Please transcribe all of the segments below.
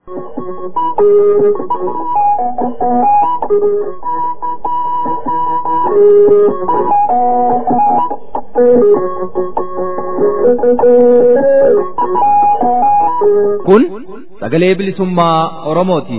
Kun sagalee bilisummaa Oromooti.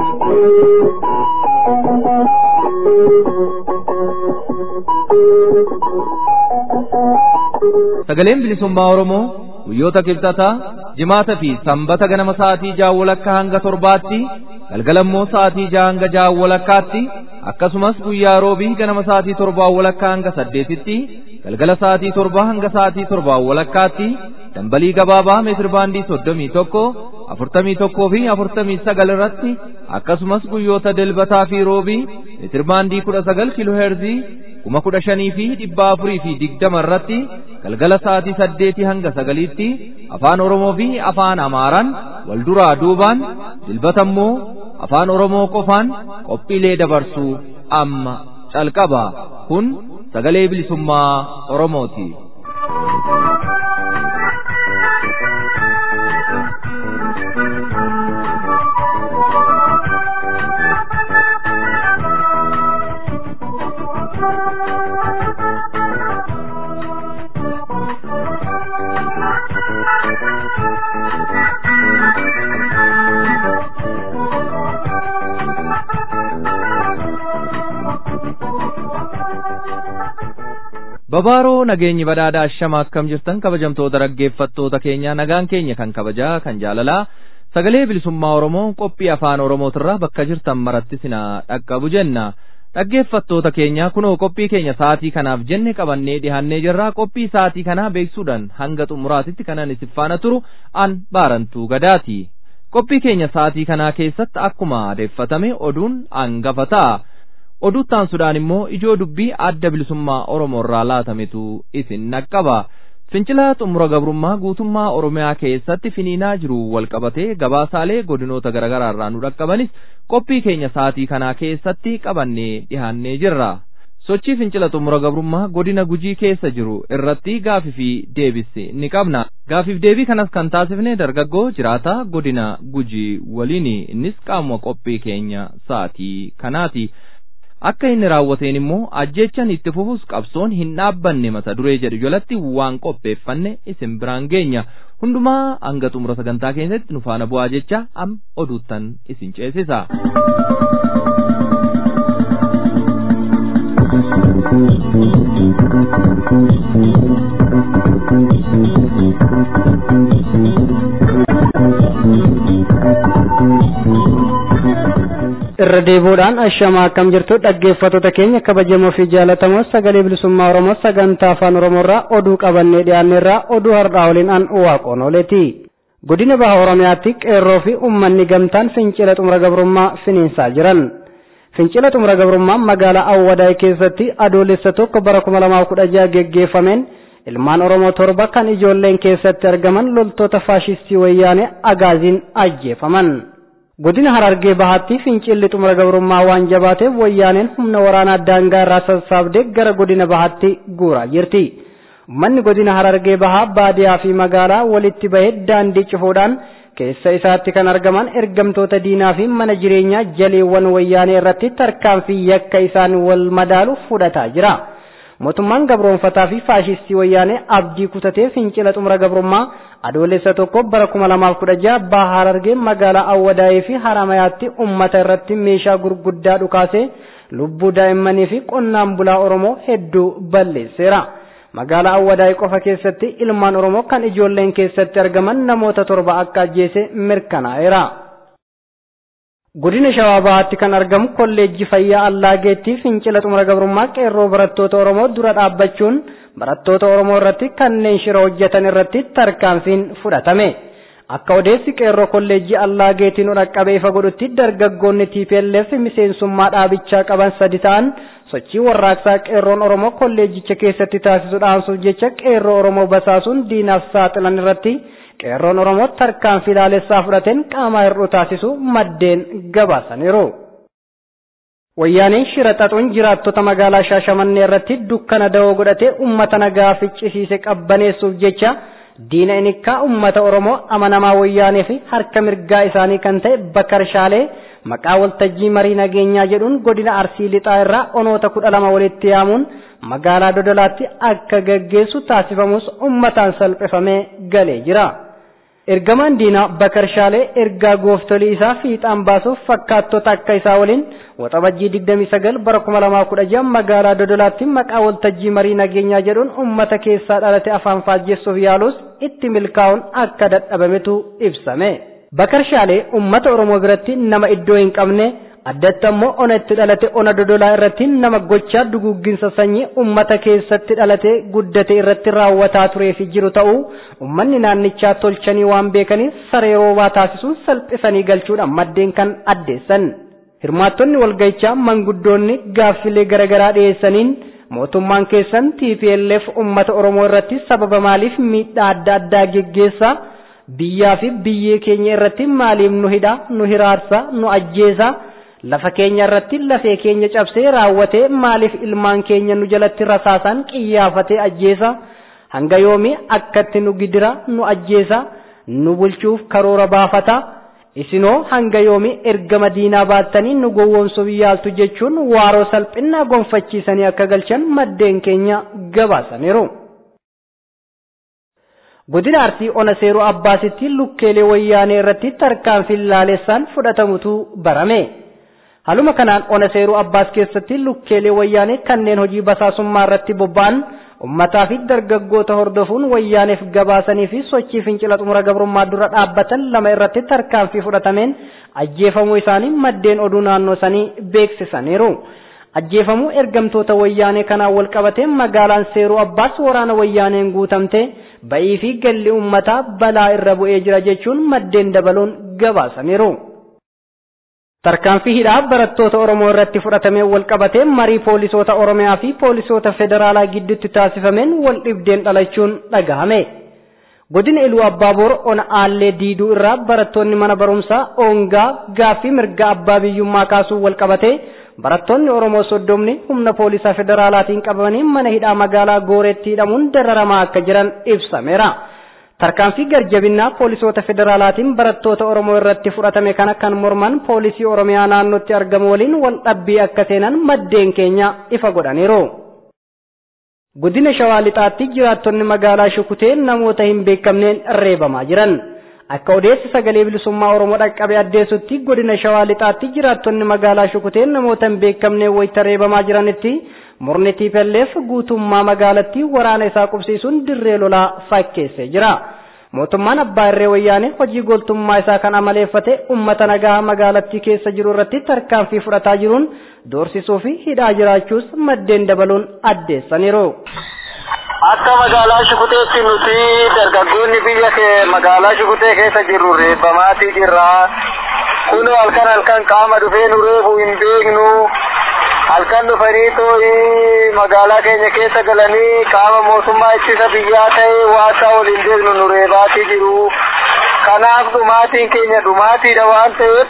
Sagaleen bilisummaa Oromoo guyyoota kibxataa jimaata fi sanbata ganama sa'aatii ja'a walakkaa hanga torbaatti galgalammoo sa'aatii ja'a hanga ja'a walakkaatti akkasumas guyyaa roobii ganama sa'aatii torbaa walakkaa hanga saddeetitti galgala sa'aatii torbaa hanga sa'aatii torbaa walakkaatti dambalii gabaabaa meetir baandii soddomii tokko afurtamii tokkoo fi afurtamii sagal irratti akkasumas guyyoota dilbataa fi roobii meetir baandii kudha sagal kiiloo heerzii kuma kudha shanii fi dhibba afurii fi digdama irratti galgala sa'aatii saddeetii hanga sagaliitti afaan oromoo fi afaan amaaraan wal duraa duubaan dilbata immoo afaan oromoo qofaan qophiilee dabarsuu amma calqaba kun sagalee bilisummaa oromooti. Babaaroo nageenyi badhaadhaa ashama akkam jirtan kabajamtoota dhaggeeffattoota keenya nagaan keenya kan kabajaa kan jaalalaa sagalee bilisummaa Oromoo qophii afaan Oromootirraa bakka jirtan maratti sina dhaqqabu jenna. Dhaggeeffattoota keenya kunoo qophii keenya sa'aatii kanaaf jenne qabannee dhihannee jirra qophii sa'aatii kanaa beeksuudhaan hanga xumuraatitti kanan isin faana turu an baarantuu gadaati. Qophii keenya sa'aatii kanaa keessatti akkuma adeeffatame oduun hangafa ta'a. Oduuttaan sudhaan immoo ijoo dubbii adda bilisummaa Oromoo irraa laatametu isin naqqaba. Fincila xumura gabrummaa guutummaa Oromiyaa keessatti finiinaa jiru walqabatee gabaasaalee godinoota garaagaraa irraa nu dhaqqabanis qophii keenya sa'aatii kanaa keessatti qabannee dhihaannee jirra. Sochii fincila xumura gabrummaa godina gujii keessa jiru irratti gaafii fi deebisi ni qabna. Gaafiif deebii kanas kan taasifne dargaggoo jiraata godina gujii waliin innis qaamuma qophii keenya sa'aatii kanaati. Akka inni raawwateen immoo ajjechan itti fufus qabsoon hin dhaabbanne mata duree jedhu jalatti waan qopheeffanne isin biraan geenya. Hundumaa hanga xumura sagantaa keessatti nu faana bu'aa jecha am oduuttan isin ceesisa. irra deebuudhaan ashamaa akkam jirtu dhaggeeffattoota keenya kabajamoo fi jaalatamoo sagalee bilisummaa oromoo sagantaa afaan oromoorraa oduu qabannee dhiyaanneerraa oduu har'aa waliin an waaqoon ooleeti godina baha oromiyaatti qeerroo fi ummanni gamtaan fincila xumura gabrummaa finiinsaa jiran fincila xumura gabrummaa magaalaa awwadaay keessatti adoolessa tokko bara kuma lamaaf kudha jaha geggeeffameen ilmaan oromoo torba kan ijoolleen keessatti argaman loltoota faashistii wayyaanee agaaziin ajjeefaman. godina harargee bahaatti fincilli xumura gabrummaa waan jabaateef wayyaaneen humna waraanaa daangaa irraa sassaabdee gara godina bahaatti guuraa jirti. Manni godina harargee bahaa baadiyaa fi magaalaa walitti bahee daandii cufuudhaan keessa isaatti kan argaman ergamtoota diinaa fi mana jireenyaa jaleewwan wayyaanee irratti tarkaanfii yakka isaan wal madaalu fudhataa jira. mootummaan gabroonfataa fi faashistii wayyaanee abdii kutatee fincila xumura gabrummaa adoolessa tokko bara kuma lamaaf kudha jaha baha harargee magaalaa awwadaayii fi haramayaatti ummata irratti meeshaa gurguddaa dhukaasee lubbuu daa'immanii fi qonnaan bulaa oromoo hedduu balleesseera. magaalaa awwadaayii qofa keessatti ilmaan oromoo kan ijoolleen keessatti argaman namoota torba akka ajjeese mirkanaa'eera. godina shawaa bahaatti kan argamu kolleejjii fayyaa allaageetti fincila xumura gabrummaa qeerroo barattoota oromoo dura dhaabbachuun barattoota oromoo irratti kanneen shira hojjetan irratti tarkaanfiin fudhatame akka odeessi qeerroo kolleejjii allaageetiin dhaqqabe ifa godhutti dargaggoonni TPLF miseensummaa dhaabichaa qaban sadi ta'an sochii warraaqsaa qeerroon oromoo kolleejjicha keessatti taasisu dhaamsuuf jecha qeerroo oromoo basaasuun diinaaf saaxilan irratti qeerroon oromoo tarkaanfii ilaalessaa fudhateen qaama hir'uu taasisu maddeen gabaasaniiru. Wayyaaneen shira xaxuun jiraattota magaalaa Shaashamannee irratti dukkana da'oo godhatee uummata nagaa ficcisiise qabbaneessuuf jecha diina inikkaa ummata Oromoo amanamaa wayyaanee fi harka mirgaa isaanii kan ta'e Bakar Shaalee maqaa waltajjii marii nageenyaa jedhuun godina Arsii Lixaa irraa onoota kudha lama walitti yaamuun magaalaa Dodolaatti akka gaggeessu taasifamus ummataan salphifamee galee jira. Ergamaan diinaa Bakar Shaalee ergaa gooftolii isaa fiixaan baasuuf fakkaattota akka isaa waliin waxabajjii 29 bara 2016 magaalaa Dodolaatti maqaa waltajjii marii nageenyaa jedhuun ummata keessaa dhalate afaan faajjessuuf yaalus itti milkaa'uun akka dadhabametu ibsame. Bakar Shaalee ummata Oromoo biratti nama iddoo hin qabne addatti ammoo ona itti dhalate ona dodolaa irratti nama gochaa duguugginsa sanyii ummata keessatti dhalate guddate irratti raawwataa turee fi jiru ta'uu ummanni naannichaa tolchanii waan beekaniif saree roobaa taasisuun salphisanii galchuudhaan maddeen kan addeessan. Hirmaattonni walgayichaa manguddoonni gaaffilee garaagaraa dhiyeessaniin mootummaan keessan TPLF ummata Oromoo irratti sababa maaliif miidhaa adda addaa geggeessaa biyyaa fi biyyee keenya irratti maaliif nu hidha nu hiraarsa nu ajjeesa lafa keenya irratti lafee keenya cabsee raawwatee maaliif ilmaan keenya nu jalatti rasaasaan qiyyaafatee ajjeesa hanga yoomii akkatti nu gidira nu ajjeesa nu bulchuuf karoora baafata isinoo hanga yoomii ergama diinaa baattanii nu gowwoomsuuf yaaltu jechuun waaroo salphinnaa gonfachiisanii akka galchan maddeen keenya gabaasaniiru. godina arsii ona seeroo abbaasitti lukkeelee wayyaanee irratti tarkaanfii laalessaan fudhatamutu barame. Haluma kanaan ona seeroo abbaas keessatti lukkeelee wayyaanee kanneen hojii basaasummaa irratti bobba'an ummataa fi dargaggoota hordofuun wayyaaneef gabaasanii fi sochii fincila xumura gabrummaa dura dhaabbatan lama irratti tarkaanfii fudhatameen ajjeefamuu isaanii maddeen oduu naannoo sanii beeksisaniiru. Ajjeefamuu ergamtoota wayyaanee kanaan wal qabatee magaalaan seeruu abbaas waraana wayyaaneen guutamte ba'ii fi galli ummataa balaa irra bu'ee jira jechuun maddeen dabaluun gabaasaniiru. Tarkaanfii hidhaa barattoota Oromoo irratti fudhatamee wal qabatee marii poolisoota Oromiyaa fi poolisoota federaalaa gidduutti taasifameen wal dhibdeen dhalachuun dhagahame. Godina Iluu Abbaaboor ona aallee diiduu irraa barattoonni mana barumsaa oongaa gaaffii mirga abbaa biyyummaa kaasuun wal qabatee barattoonni Oromoo soddomni humna poolisaa federaalaatiin qabamanii mana hidhaa magaalaa Gooreetti hidhamuun dararamaa akka jiran ibsameera. Tarkaanfii garjabinnaa poolisoota federaalaatiin barattoota Oromoo irratti fudhatame kana kan morman poolisii Oromiyaa naannootti argamu waliin wal dhabbii akka seenan maddeen keenya ifa godhaniiru. Godina Shawaa Lixaatti jiraattonni magaalaa Shukutee namoota hin beekamneen reebamaa jiran. Akka odeessi sagalee bilisummaa Oromoo dhaqqabe addeessutti godina Shawaa Lixaatti jiraattonni magaalaa Shukutee namoota hin beekamneen wayita reebamaa jiranitti murni TPLF guutummaa magaalattii waraana isaa qubsiisuun dirree lolaa fakkeessee jira. Mootummaan abbaa irree wayyaanee hojii goltummaa isaa kan amaleeffate uummata nagaa magaalattii keessa jiru irratti tarkaanfii fudhataa jiruun doorsisuu fi hidhaa jiraachuus maddeen dabaluun addeessaniiru. Akka magaalaa Shukuteetti nuti dargaggoonni biyya kee magaalaa Shukutee keessa jirru reebbamaatii jirra. Kun halkan halkan qaama dhufee nu reebu hin beeknu. halkan dhufanii too'i magaalaa keenya keessa galanii qaama mootummaa ittisa biyyaa ta'e waasaa waliin beeknu nu reebaatii jiru. Kanaaf dhumaatiin keenya dhumaatiidha waan ta'eef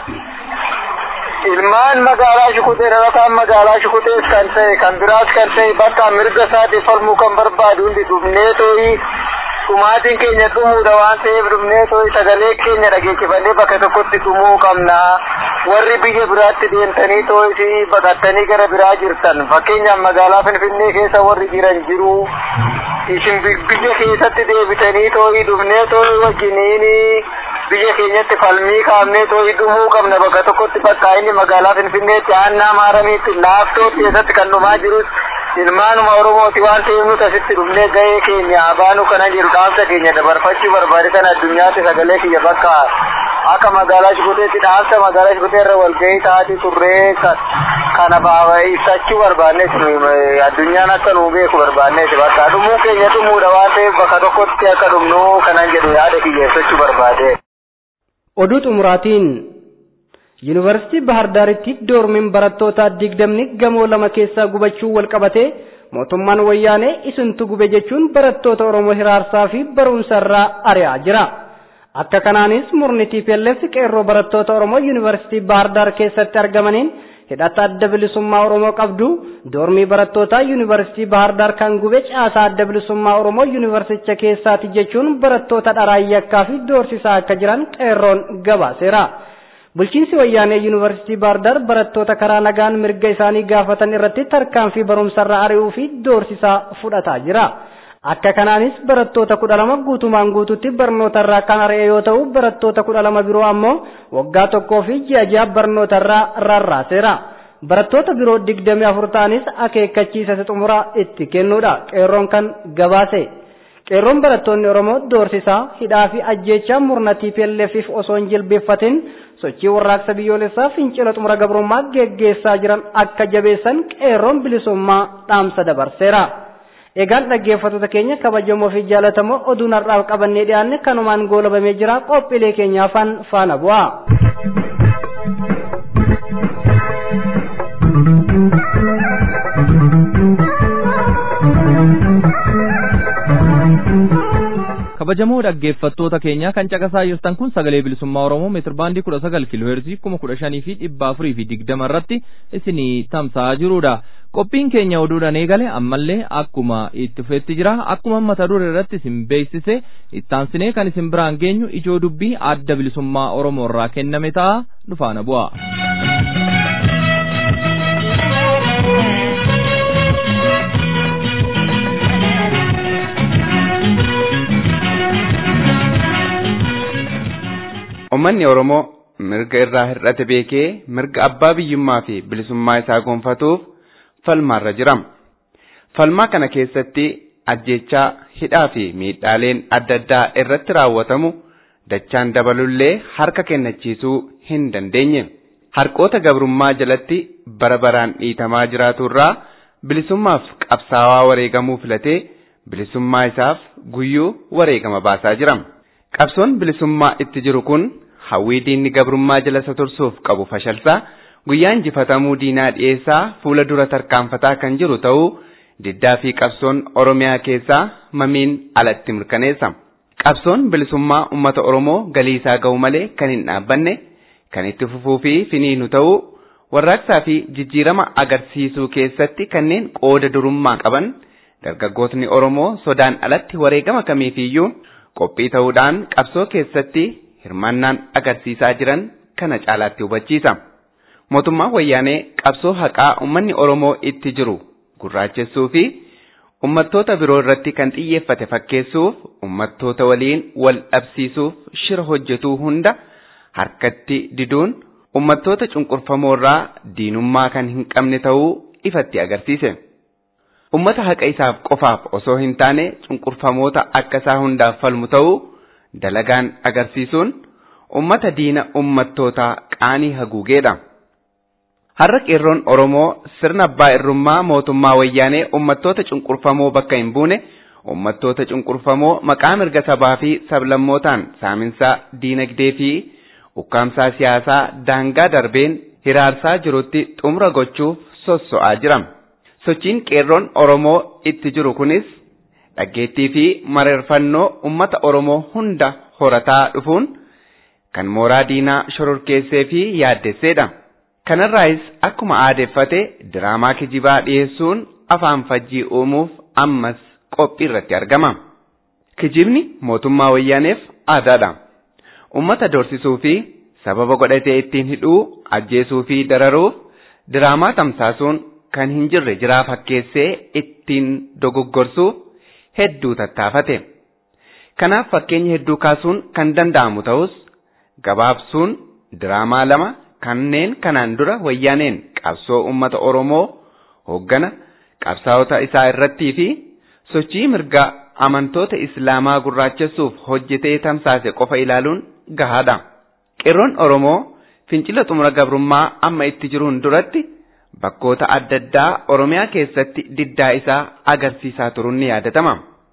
ilmaan magaalaa shukutee dhalataan magaalaa shukutees kan ta'e kan biraas kan ta'e bakka mirga isaatiif falmuu kan barbaadu hundi dhumnee too'i dhumaatiin keenya dhumuudha waan ta'eef dhumnee too'i sagalee keenya dhageessifannee bakka tokkotti dhumuu qabna. warri biyya biraatti deemtanii too'isi baqattanii gara biraa jirtan fakkeenyaaf magaalaa finfinnee keessa warri jiran jiru isin biyya keessatti deebitanii too'ii dhufnee too'ii wajjiniini biyya keenyatti falmii kaafnee too'ii dhumuu qabna bakka tokkotti bakka inni magaalaa finfinneetti aannaa maaramiitti laaftootti keessatti kan dhumaa jirus ilmaanuma oromooti waan ta'eef nuti asitti dhufnee gahee keenya abaanu kana jedhu dhaamsa keenya dabarfachuu barbaade kan addunyaatti sagalee kiyya bakka akka magaalaa Shukuteetti dhaamsa magaalaa Shukutee irra walgahii taati turree kana ibsachuu barbaannes addunyaan akka nu beeku barbaannes bakka dhumuu keenya dhumuudha waan ta'eef bakka tokkotti akka dhumnu kanan jedhu yaada kiyya ibsachuu barbaade. Oduu xumuraatiin Yuunivarsiitii Bahar Daaritti doormiin barattootaa digdamni gamoo lama keessaa gubachuu wal qabatee mootummaan wayyaanee isintu gube jechuun barattoota Oromoo hiraarsaa fi barumsa irraa ari'aa jira. Akka kanaanis murni TPLF qeerroo barattoota Oromoo Yuunivarsiitii Bahar Daar keessatti argamaniin hidhata adda bilisummaa Oromoo qabdu doormii barattootaa yuunivarsiitii Bahar Daar kan gube caasaa adda bilisummaa Oromoo yuunivarsicha keessaati jechuun barattoota dharaayyaa fi doorsisaa akka jiran qeerroon gabaaseera. Bulchiinsi wayyaanee yuunivarsiitii Bahar Daar barattoota karaa nagaan mirga isaanii gaafatan irratti tarkaanfii barumsarraa ari'uu fi doorsisaa fudhataa jira. Akka kanaanis barattoota kudha lama guutumaan guututti barnootarraa kan ari'e yoo ta'u barattoota kudha lama biroo ammoo waggaa tokkoo fi ji'a ji'a barnootarraa rarraaseera. Barattoota biroo digdami afur ta'anis akeekkachiisa xumuraa itti kennuudha qeerroon kan gabaase. Qeerroon barattoonni Oromoo doorsisaa hidhaa fi ajjeechaa murna TPLFif osoo hin jilbeeffatin sochii warraaqsa biyyoolessaa fincila xumura gabrummaa geggeessaa jiran akka jabeessan qeerroon bilisummaa dhaamsa dabarseera. Egaan dhaggeeffattoota keenya kabajamoo fi jaalatamoo oduun har'aaf qabannee dhiyaanne kanumaan goolabamee jira qophiilee keenyaafan faana bu'a. kabajamoo dhaggeeffattoota keenya kan caqasaa jirtan kun sagalee bilisummaa oromoo meetirbaandii kudha sagal kiilooheerzii kuma kudha shanii fi dhibba afurii fi digdama irratti isinii tamsa'aa jirudha qophiin keenya oduudhaan eegale ammallee akkuma itti fufetti jira akkuma mata duree irratti isin beeksise ittaansinee kan isin biraan geenyu ijoo dubbii adda bilisummaa oromoo irraa kenname ta'a dhufaana bu'a. Uummanni Oromoo mirga irraa hir'ate beekee mirga abbaa biyyummaa fi bilisummaa isaa gonfatuuf falmaarra jira. Falmaa kana keessatti ajjechaa hidhaa fi miidhaaleen adda addaa irratti raawwatamu dachaan dabalullee harka kennachiisuu hin dandeenye. Harqoota gabrummaa jalatti bara baraan dhiitamaa jiraaturraa bilisummaaf qabsaawaa wareegamuu filatee bilisummaa isaaf guyyuu wareegama baasaa jira. Qabsoon bilisummaa itti jiru kun hawwii diinni gabrummaa jala isa tursuuf qabu fashalsaa guyyaa injifatamuu diinaa dhiyeessaa fuula dura tarkaanfataa kan jiru ta'uu diddaa fi qabsoon Oromiyaa keessaa mamiin alatti mirkaneessa. Qabsoon bilisummaa uummata Oromoo galii isaa ga'u malee kan hin dhaabbanne kan itti fufuu fi finiinu ta'uu warraaqsaa fi jijjiirama agarsiisuu keessatti kanneen qooda durummaa qaban dargaggootni Oromoo sodaan alatti wareegama kamiifiyyuu qophii ta'uudhaan qabsoo keessatti hirmaannaan agarsiisaa jiran kana caalaatti hubachiisa. Mootummaan wayyaanee qabsoo haqaa uummanni Oromoo itti jiru gurraachessuu fi uummattoota biroo irratti kan xiyyeeffate fakkeessuuf uummattoota waliin wal dhabsiisuuf shira hojjetuu hunda harkatti diduun uummattoota cunqurfamoo irraa diinummaa kan hin qabne ta'uu ifatti agarsiise. Ummata haqa isaaf qofaaf osoo hin taane cunqurfamoota akka isaa hundaaf falmu ta'uu dalagaan agarsiisuun ummata diina ummattootaa qaanii haguugeedha. Har'a qeerroon Oromoo sirna abbaa irrummaa mootummaa wayyaanee ummattoota cunqurfamoo bakka hin buune ummattoota cunqurfamoo maqaa mirga sabaa fi sablammootaan saaminsaa diinagdee fi ukkaamsaa siyaasaa daangaa darbeen hiraarsaa jirutti xumura gochuuf sosso'aa jira. Sochiin qeerroon Oromoo itti jiru kunis dhaggeettii fi mararfannoo ummata Oromoo hunda horataa dhufuun kan mooraa diinaa shororkeessee fi yaaddesseedha. Kanarraayis akkuma aadeeffate diraamaa kijibaa dhiyeessuun afaan fajjii uumuuf ammas qophii irratti argama. Kijibni mootummaa wayyaaneef aadaadha. Ummata doorsisuu fi sababa godhatee ittiin hidhuu, ajjeesuu fi dararuuf diraamaa tamsaasuun kan hin jirre jiraa fakkeessee ittiin dogoggorsuuf hedduu tattaafate. Kanaaf fakkeenya hedduu kaasuun kan danda'amu ta'us gabaabsuun diraamaa lama kanneen kanaan dura wayyaaneen qabsoo uummata Oromoo hooggana qabsaa'ota isaa irrattii fi sochii mirgaa amantoota Islaamaa gurraachessuuf hojjetee tamsaase qofa ilaaluun gahaadha. Qeerroon Oromoo fincila xumura gabrummaa amma itti jiruun duratti bakkoota adda addaa Oromiyaa keessatti diddaa isaa agarsiisaa turuun ni yaadatama.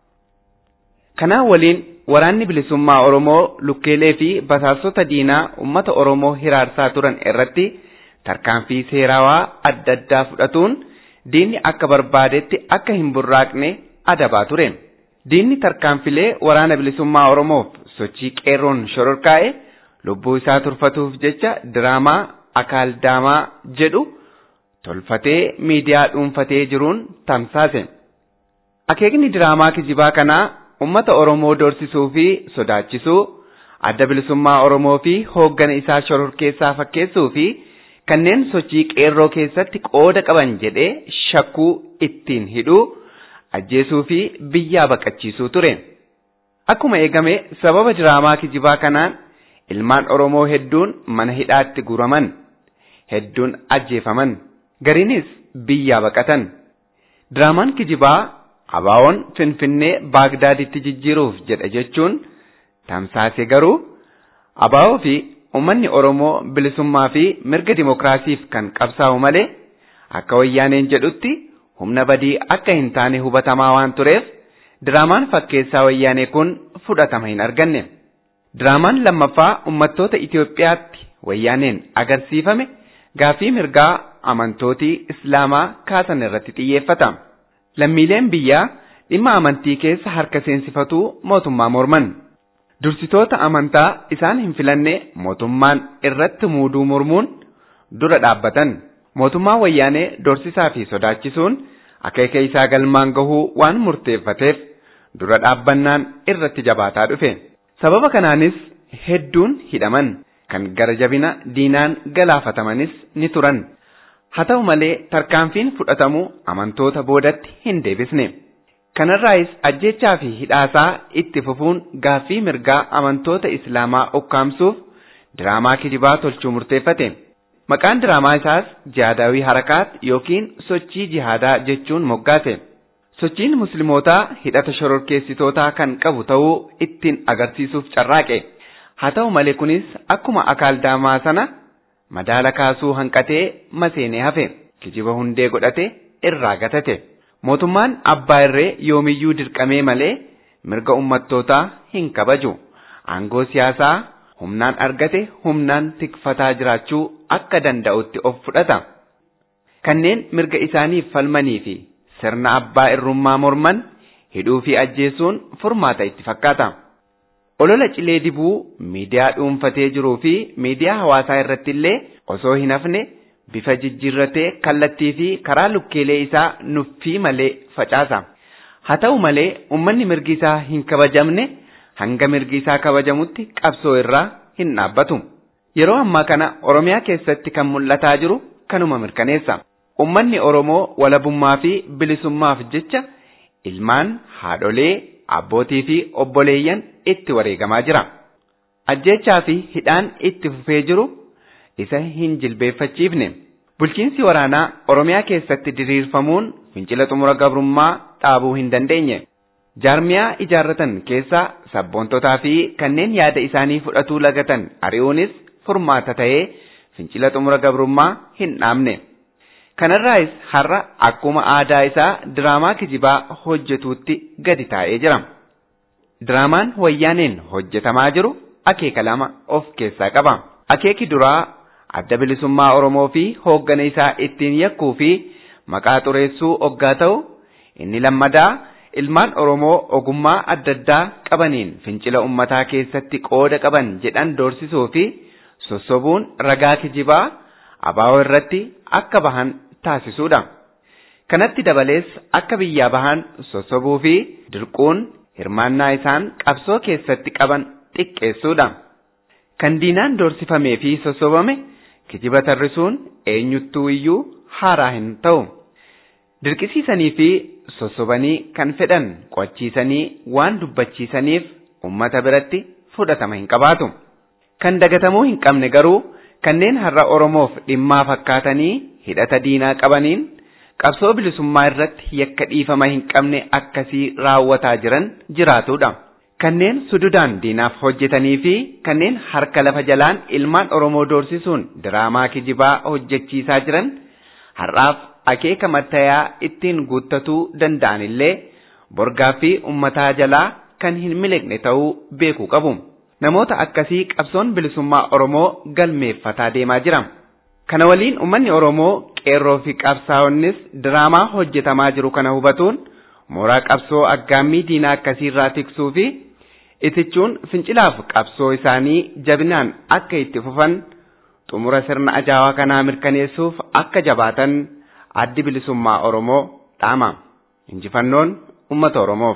Kanaan waliin waraanni bilisummaa Oromoo lukkeelee fi basaasota diinaa uummata Oromoo hiraarsaa turan irratti tarkaanfii seerawaa adda addaa fudhatuun diinni akka barbaadetti akka hin burraaqne adabaa ture. Diinni tarkaanfilee waraana bilisummaa Oromoof sochii qeerroon shororkaa'e lubbuu isaa turfatuuf jecha diraamaa akaaldaamaa jedhu tolfatee miidiyaa dhuunfatee jiruun tamsaase. Akeekni diraamaa kijibaa kanaa uummata Oromoo doorsisuu fi sodaachisuu, adda bilisummaa Oromoo fi hooggana isaa shororkeessaa fakkeessuu fi kanneen sochii qeerroo keessatti qooda qaban jedhee shakkuu ittiin hidhuu, ajjeesuu fi biyyaa baqachiisuu ture. Akkuma eegame sababa diraamaa kijibaa kanaan ilmaan Oromoo hedduun mana hidhaatti guraman, hedduun ajjeefaman, gariinis biyyaa baqatan. Diraamaan kijibaa abaawoon Finfinnee Baagdaaditti jijjiiruuf jedha jechuun tamsaase garuu abaawoo fi uummanni Oromoo bilisummaa fi mirga dimokiraasiif kan qabsaa'u malee akka wayyaaneen jedhutti humna badii akka hin taane hubatamaa waan tureef diraamaan fakkeessaa wayyaanee kun fudhatama hin arganne. Diraamaan lammaffaa uummattoota Itoophiyaatti wayyaaneen agarsiifame gaafii mirgaa amantootii Islaamaa kaasan irratti xiyyeeffata. Lammiileen biyyaa dhimma amantii keessa harka seensifatuu mootummaa morman. Dursitoota amantaa isaan hin filanne mootummaan irratti muuduu mormuun dura dhaabbatan. Mootummaan wayyaanee dorsisaa fi sodaachisuun akeeka isaa galmaan gahuu waan murteeffateef dura dhaabbannaan irratti jabaataa dhufe. Sababa kanaanis hedduun hidhaman kan gara jabina diinaan galaafatamanis ni turan. Haa ta'u malee tarkaanfiin fudhatamu amantoota boodatti hin deebisne. Kanarraayis ajjechaa fi hidhaasaa itti fufuun gaaffii mirgaa amantoota Islaamaa ukkaamsuuf diraamaa kijibaa tolchuu murteeffate. Maqaan diraamaa isaas jihaadaawii harakaat yookiin sochii jihaadaa jechuun moggaase. Sochiin muslimootaa hidhata shororkeessitootaa kan qabu ta'uu ittiin agarsiisuuf carraaqe. Haa ta'u malee kunis akkuma akaaldaamaa sana madaala kaasuu hanqatee maseenee hafe. Kijiba hundee godhate irraa gatate. Mootummaan abbaa irree yoomiyyuu dirqamee malee mirga ummattootaa hin kabaju. Aangoo siyaasaa humnaan argate humnaan tikfataa jiraachuu akka danda'utti of fudhata. Kanneen mirga isaaniif falmanii fi sirna abbaa irrummaa morman hidhuu fi ajjeesuun furmaata itti fakkaata. Olola cilee dibuu miidiyaa dhuunfatee jiruu fi miidiyaa hawaasaa irratti illee osoo hin hafne bifa jijjiirratee kallattii fi karaa lukkeelee isaa nuffii malee facaasa. Haa ta'u malee uummanni mirgi isaa hin kabajamne hanga mirgi isaa kabajamutti qabsoo irraa hin dhaabbatu. Yeroo ammaa kana Oromiyaa keessatti kan mul'ataa jiru kanuma mirkaneessa. Uummanni Oromoo walabummaa fi bilisummaaf jecha ilmaan haadholee abbootii fi obboleeyyan itti wareegamaa jira. Ajjechaa fi hidhaan itti fufee jiru isa hin jilbeeffachiifne. Bulchiinsi waraanaa Oromiyaa keessatti diriirfamuun fincila xumura gabrummaa dhaabuu hin dandeenye. Jaarmiyaa ijaarratan keessaa sabboontotaa fi kanneen yaada isaanii fudhatuu lagatan ari'uunis furmaata ta'ee fincila xumura gabrummaa hin dhaabne. Kanarraayis har'a akkuma aadaa isaa diraamaa kijibaa hojjetuutti gadi taa'ee jira. Diraamaan wayyaaneen hojjetamaa jiru akeeka lama of keessaa qaba. Akeeki duraa adda bilisummaa Oromoo fi hooggana isaa ittiin yakkuu fi maqaa xureessuu oggaa ta'u inni lammadaa ilmaan Oromoo ogummaa adda addaa qabaniin fincila ummataa keessatti qooda qaban jedhan doorsisuu fi sossobuun ragaa kijibaa abaa'oo irratti akka bahan taasisuudha. Kanatti dabalees akka biyyaa bahan sossobuu fi dirquun hirmaannaa isaan qabsoo keessatti qaban xiqqeessuudha. Kan diinaan doorsifamee fi sossobame kijiba tarrisuun eenyuttuu iyyuu haaraa hin ta'u. Dirqisiisanii fi sossobanii kan fedhan qo'achiisanii waan dubbachiisaniif uummata biratti fudhatama hin qabaatu. Kan dagatamuu hin qabne garuu kanneen har'a Oromoof dhimmaa fakkaatanii hidhata diinaa qabaniin qabsoo bilisummaa irratti yakka dhiifama hin qabne akkasii raawwataa jiran jiraatudha. Kanneen sududaan diinaaf hojjetanii fi kanneen harka lafa jalaan ilmaan Oromoo doorsisuun diraamaa kijibaa hojjechiisaa jiran har'aaf akeeka mattayaa ittiin guuttatuu danda'an illee borgaa fi ummataa jalaa kan hin miliqne ta'uu beekuu qabu. Namoota akkasii qabsoon bilisummaa Oromoo galmeeffataa deemaa jira. Kana waliin uummanni Oromoo qeerroo fi qabsaa'onnis diraamaa hojjetamaa jiru kana hubatuun mooraa qabsoo aggaammii diinaa akkasiirraa tiksuu fi itichuun fincilaaf qabsoo isaanii jabinaan akka itti fufan xumura sirna ajaa'aa kanaa mirkaneessuuf akka jabaatan addi bilisummaa Oromoo dhaama. Injifannoon uummata Oromoof.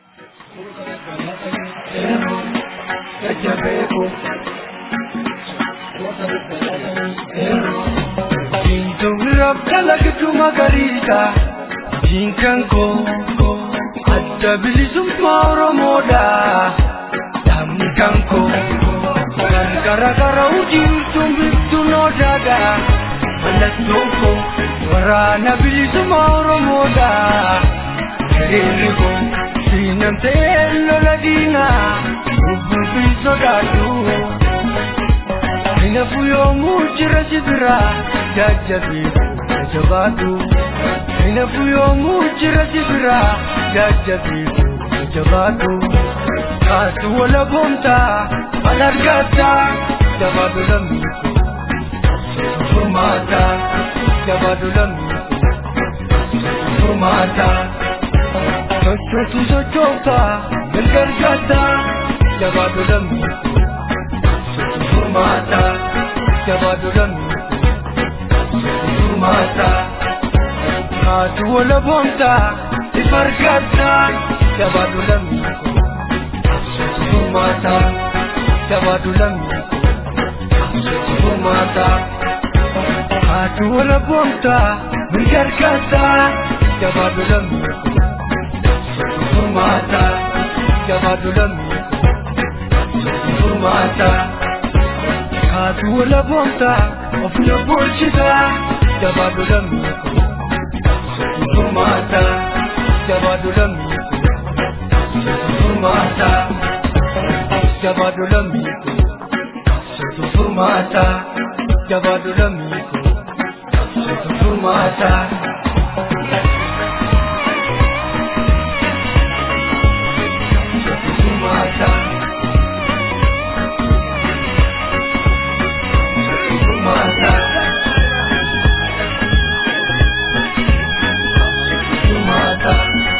Diintuuraaf dalagdu magariisa diinkan koo adda bilisummaa Oromoodha dhaabni kan koo kan garagara ujiirtuun biftuun odaadha mallattoon koo waraana bilisummaa Oromoodha hiriirri koo siinamtee lola diinaa lubbuu fi sodaadhu. Inafu yoomuu jira sibira jajjabi jabaatu. Inafu yoomuu jira sibira jajjabi jabaatu. Kaatu wala boomta al argata jabaatu lammiiku. Furmaata jabaatu lammiiku. Furmaata. Sochootu sochoota mirga argata jabaatu lammiiku. Furmaata jabaatu lammiiku. Furmaata haatu wala boomta ifa argata jabaatu lammiiku. Furmaata jabaatu lammiiku. Furmaata haatu wala boomta mirga argata jabaatu lammiiku. Furmaata jabaatu lammiiku. Furmaata. Kaatu wala boomta of na bulchita jabaatu lammiiku. Furmaata jabaatu lammiiku. Furmaata jabaatu lammiiku. Furmaata jabaatu lammiiku. Furmaata. Furmaata. Furmaata. Furmaata.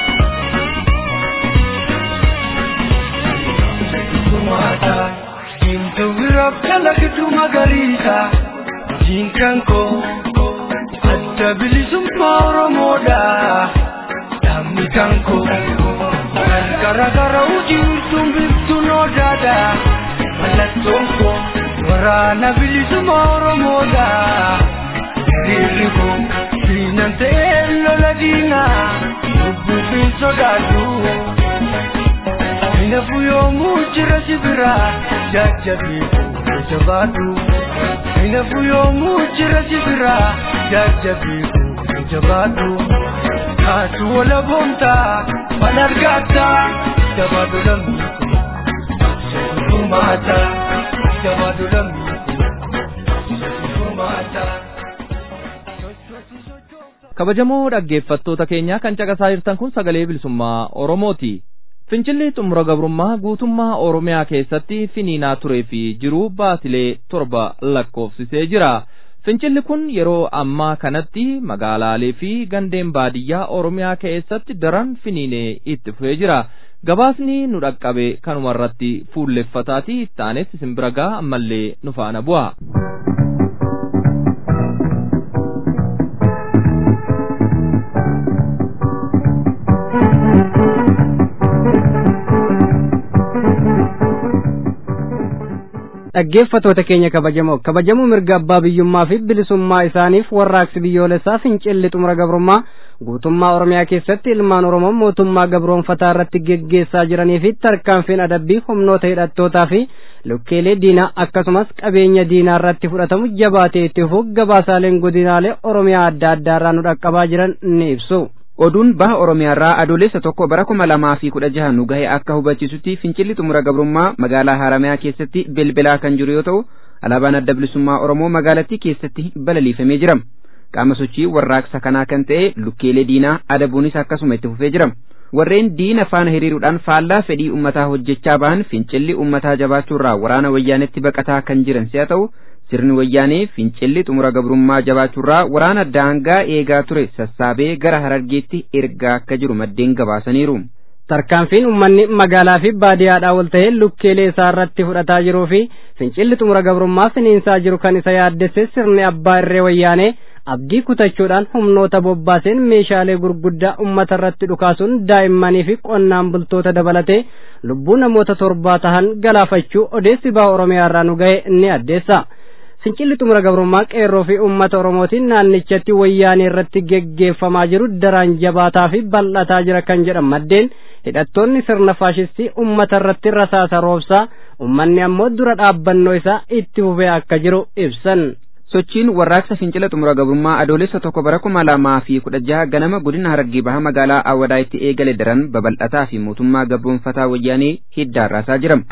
Furmaata. Diimtuu biraaf kalaqatu magariisa. Diinkan koo adda bilisummaa Oromoodha. Dhaabni kan koo kan garagara ujiirtuun biftuun odaadha. Mallattoon koo waraana bilisummaa Oromoodha. Hiriirri koo diinan ta'ee lola diinaa lubbuu fi sodaadhu. Inafu yoomuu jira sibira jajjabi jabaatu. Inafu yoomuu jira sibira jajjabi jabaatu. Kaatu wala boomta wal argata jabaatu lammiiku. Furmaata jabaatu lammiiku. Furmaata. kabajamoo dhaggeeffattoota keenyaa kan caqasaa jirtan kun sagalee bilisummaa Oromooti. Fincilli xumura gabrummaa guutummaa Oromiyaa keessatti finiinaa turee fi jiru baatilee torba lakkoofsisee jira. Fincilli kun yeroo ammaa kanatti magaalaalee fi gandeen baadiyyaa Oromiyaa keessatti daran finiinee itti fufee jira. Gabaasni nu dhaqqabe kanumarratti fuulleffataati ittaanes isin bira gaa ammallee nu faana bu'a. dhaggeeffatoota keenya kabajamoo kabajamuu mirga abbaa biyyummaa fi bilisummaa isaaniif warraaqsi biyyoolessaa fincilli xumura gabrummaa guutummaa oromiyaa keessatti ilmaan oromoo mootummaa gabroonfataa irratti geggeessaa jiranii fi tarkaanfiin adabbii humnoota hidhattootaa fi lukkeelee diinaa akkasumas qabeenya diinaa irratti fudhatamu jabaatee itti fufuuf gabaasaaleen godinaalee oromiyaa adda addaa irraa nu dhaqqabaa jiran ni ibsu. oduun baha oromiyaarraa adoolessa tokko bara kuma lamaa fi kudha jaha nu gahe akka hubachiisutti fincilli xumura gabrummaa magaalaa haramayaa keessatti bilbilaa kan jiru yoo ta'u alaabaan adda bilisummaa oromoo magaalattii keessatti balaliifamee jira qaama sochii warraaqsa kanaa kan ta'e lukkeelee diinaa adabuunis akkasuma itti fufee jira warreen diina faana hiriiruudhaan faallaa fedhii ummataa hojjechaa bahan fincilli ummataa jabaachuurraa waraana wayyaanetti baqataa kan jiran si'a ta'u sirni wayyaanee fincilli xumura gabrummaa jabaachuurraa waraana daangaa eegaa ture sassaabee gara harargeetti ergaa akka jiru maddeen gabaasaniiru. tarkaanfiin uummanni magaalaa fi baadiyyaadhaa wal ta'ee lukkeelee isaa irratti fudhataa jiruu fi fincilli xumura gabrummaa finiinsaa jiru kan isa yaaddesse sirni abbaa irree wayyaanee abdii kutachuudhaan humnoota bobbaaseen meeshaalee gurguddaa ummata irratti dhukaasuun daa'immanii fi qonnaan bultoota dabalatee lubbuu namoota torbaa tahan galaafachuu odeessi baha oromiyaa irraa nu ga'e ni addeessa. fincilli xumura gabrummaa qeerroo fi uummata oromootiin naannichatti wayyaanee irratti geggeeffamaa jiru daraan jabaataa fi bal'ataa jira kan jedhan maddeen hidhattoonni sirna faashistii ummata irratti rasaasa roobsaa ummanni ammoo dura dhaabbannoo isaa itti fufee akka jiru ibsan. sochiin warraaqsa fincila xumura gabrummaa adoolessa tokko bara kuma lamaa fi kudha jaha ganama godina harargee baha magaalaa awwadaa itti eegale daran babal'ataa fi mootummaa gabroonfataa wayyaanee hiddaan raasaa jira.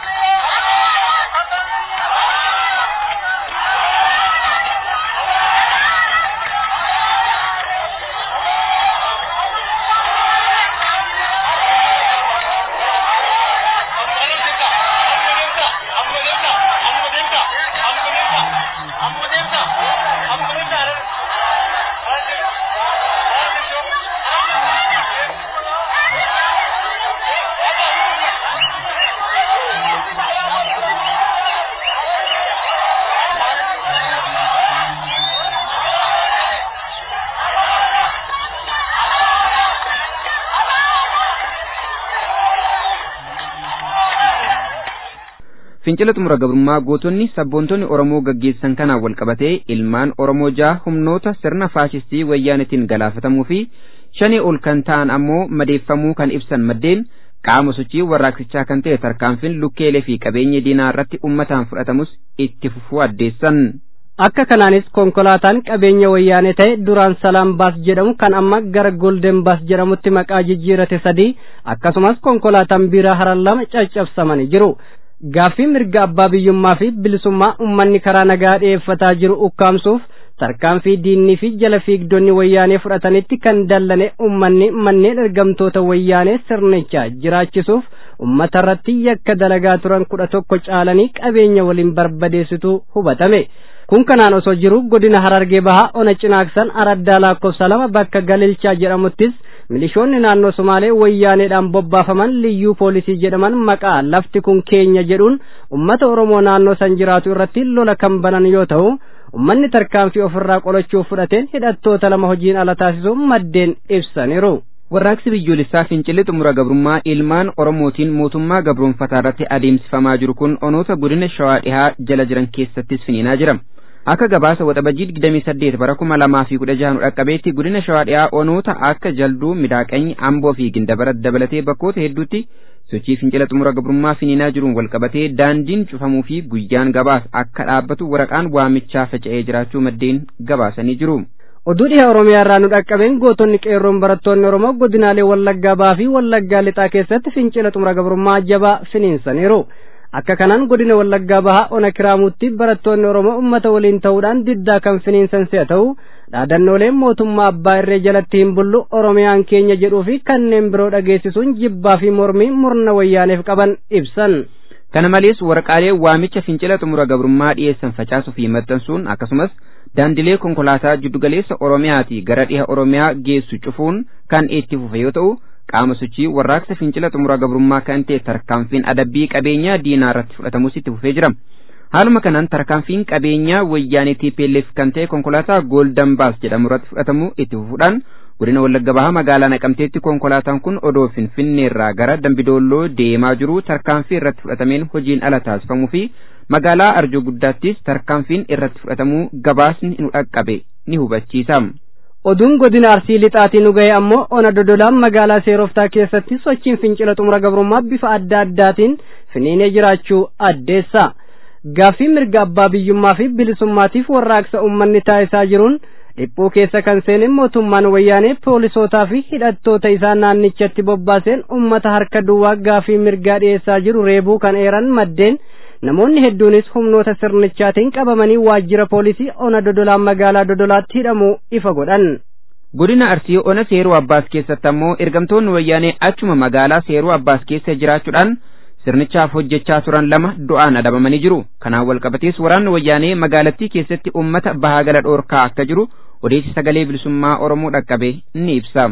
fincila xumura gabrummaa gootonni sabboontonni oromoo gaggeessan kanaan wal qabatee ilmaan oromoo jaha humnoota sirna faashistii wayyaanetiin galaafatamuu fi shanii ol kan ta'an ammoo madeeffamuu kan ibsan maddeen qaama sochii warraaqsichaa kan ta'e tarkaanfiin lukkeelee fi qabeenya diinaa irratti ummataan fudhatamus itti fufuu addeessan. akka kanaanis konkolaataan qabeenya wayyaanee ta'e duraan salaam baas jedhamu kan amma gara golden baas jedhamutti maqaa jijjiirate sadii akkasumas konkolaataan biiraa haran lama caccabsamanii jiru. gaaffii mirga abbaa biyyummaa fi bilisummaa ummanni karaa nagaa dhi'eeffataa jiru ukkaamsuuf tarkaanfii diinnii fi jala fiigdonni wayyaanee fudhatanitti kan dallane ummanni manneen ergamtoota wayyaanee sirnicha jiraachisuuf ummata irratti yakka dalagaa turan kudha tokko caalanii qabeenya waliin barbadeessitu hubatame. kun kanaan osoo jiru godina harargee bahaa ona cinaaksan araddaa lakkoofsa lama bakka galilchaa jedhamuttis milishoonni naannoo somaalee wayyaaneedhaan bobbaafaman liyyuu poolisii jedhaman maqaa lafti kun keenya jedhuun ummata oromoo naannoo san jiraatu irratti lola kan banan yoo ta'u ummanni tarkaanfii ofirraa qolachuuf fudhateen hidhattoota lama hojiin ala taasisuu maddeen ibsaniiru. warraaqsi biyyoolessaa fincilli xumura gabrummaa ilmaan oromootiin mootummaa gabroonfataa irratti adeemsifamaa jiru kun onoota godina shawaa dhihaa jala jiran keessattis finiinaa jira. akka gabaasa waxabajjii digdamii saddeet bara kuma lamaa fi kudha jaha nu dhaqqabeetti godina shawaa dhiyaa onoota akka jalduu midaaqanyi amboo fi gindabarat dabalatee bakkoota hedduutti sochii fincila xumura gabrummaa finiinaa jiruun walqabatee daandiin cufamuu fi guyyaan gabaas akka dhaabbatu waraqaan waamichaa faca'ee jiraachuu maddeen gabaasanii jiru. oduu dhiha oromiyaa irraa nu dhaqqabeen gootonni qeerroon barattoonni oromoo godinaalee wallaggaa bahaa fi wallaggaa lixaa keessatti fincila xumura gabrummaa jabaa finiinsaniiru. akka kanaan godina wallaggaa bahaa ona kiraamutti barattoonni oromoo ummata waliin ta'uudhaan diddaa kan finiinsan si'a ta'u dhaadannooleen mootummaa abbaa irree jalatti hin bullu oromiyaan keenya jedhuu fi kanneen biroo dhageessisuun jibbaa fi mormii murna wayyaaneef qaban ibsan. kana malees waraqaalee waamicha fincila xumura gabrummaa dhiyeessan facaasuu fi maxxansuun akkasumas daandilee konkolaataa jiddugaleessa oromiyaatii gara dhiha oromiyaa geessu cufuun kan itti fufe yoo ta'u qaama sochii warraaqsa fincila xumura gabrummaa kan ta'e tarkaanfiin adabbii qabeenyaa diinaa irratti fudhatamus itti fufee jira. Haaluma kanaan tarkaanfiin qabeenyaa wayyaanee TPLF kan ta'e konkolaataa Golden Baas jedhamu irratti fudhatamu itti fufuudhaan godina Wallagga Bahaa magaalaa Naqamteetti konkolaataan kun odoo Finfinneerraa gara Dambidoolloo deemaa jiru tarkaanfii irratti fudhatameen hojiin ala taasifamuu fi magaalaa Arjoo Guddaattis tarkaanfiin irratti fudhatamuu gabaasni nu dhaqqabe ni hubachiisa. oduun godina arsii lixaatii nu ga'e ammoo ona dodolaan magaalaa seeroftaa keessatti sochiin fincila xumura gabrummaa bifa adda addaatiin finiinee jiraachuu addeessa gaaffii mirga abbaa biyyummaa fi bilisummaatiif warraaqsa ummanni taasisaa jiruun dhiphuu keessa kan seeneen mootummaan wayyaanee poolisootaa fi hidhattoota isaa naannichatti bobbaaseen ummata harka duwwaa gaaffii mirgaa dhiyeessaa jiru reebuu kan eeran maddeen namoonni hedduunis humnoota sirnichaatiin qabamanii waajjira poolisii ona dodolaan magaalaa dodolaatti hidhamuu ifa godhan. godina arsii ona seeruu abbaas keessatti ammoo ergamtoonni wayyaanee achuma magaalaa seeruu abbaas keessa jiraachuudhaan sirnichaaf hojjechaa turan lama du'aan adabamanii jiru kanaan walqabatees waraanni wayyaanee magaalattii keessatti ummata bahaa gala dhoorkaa akka jiru odeessi sagalee bilisummaa oromoo dhaqqabe ni ibsa.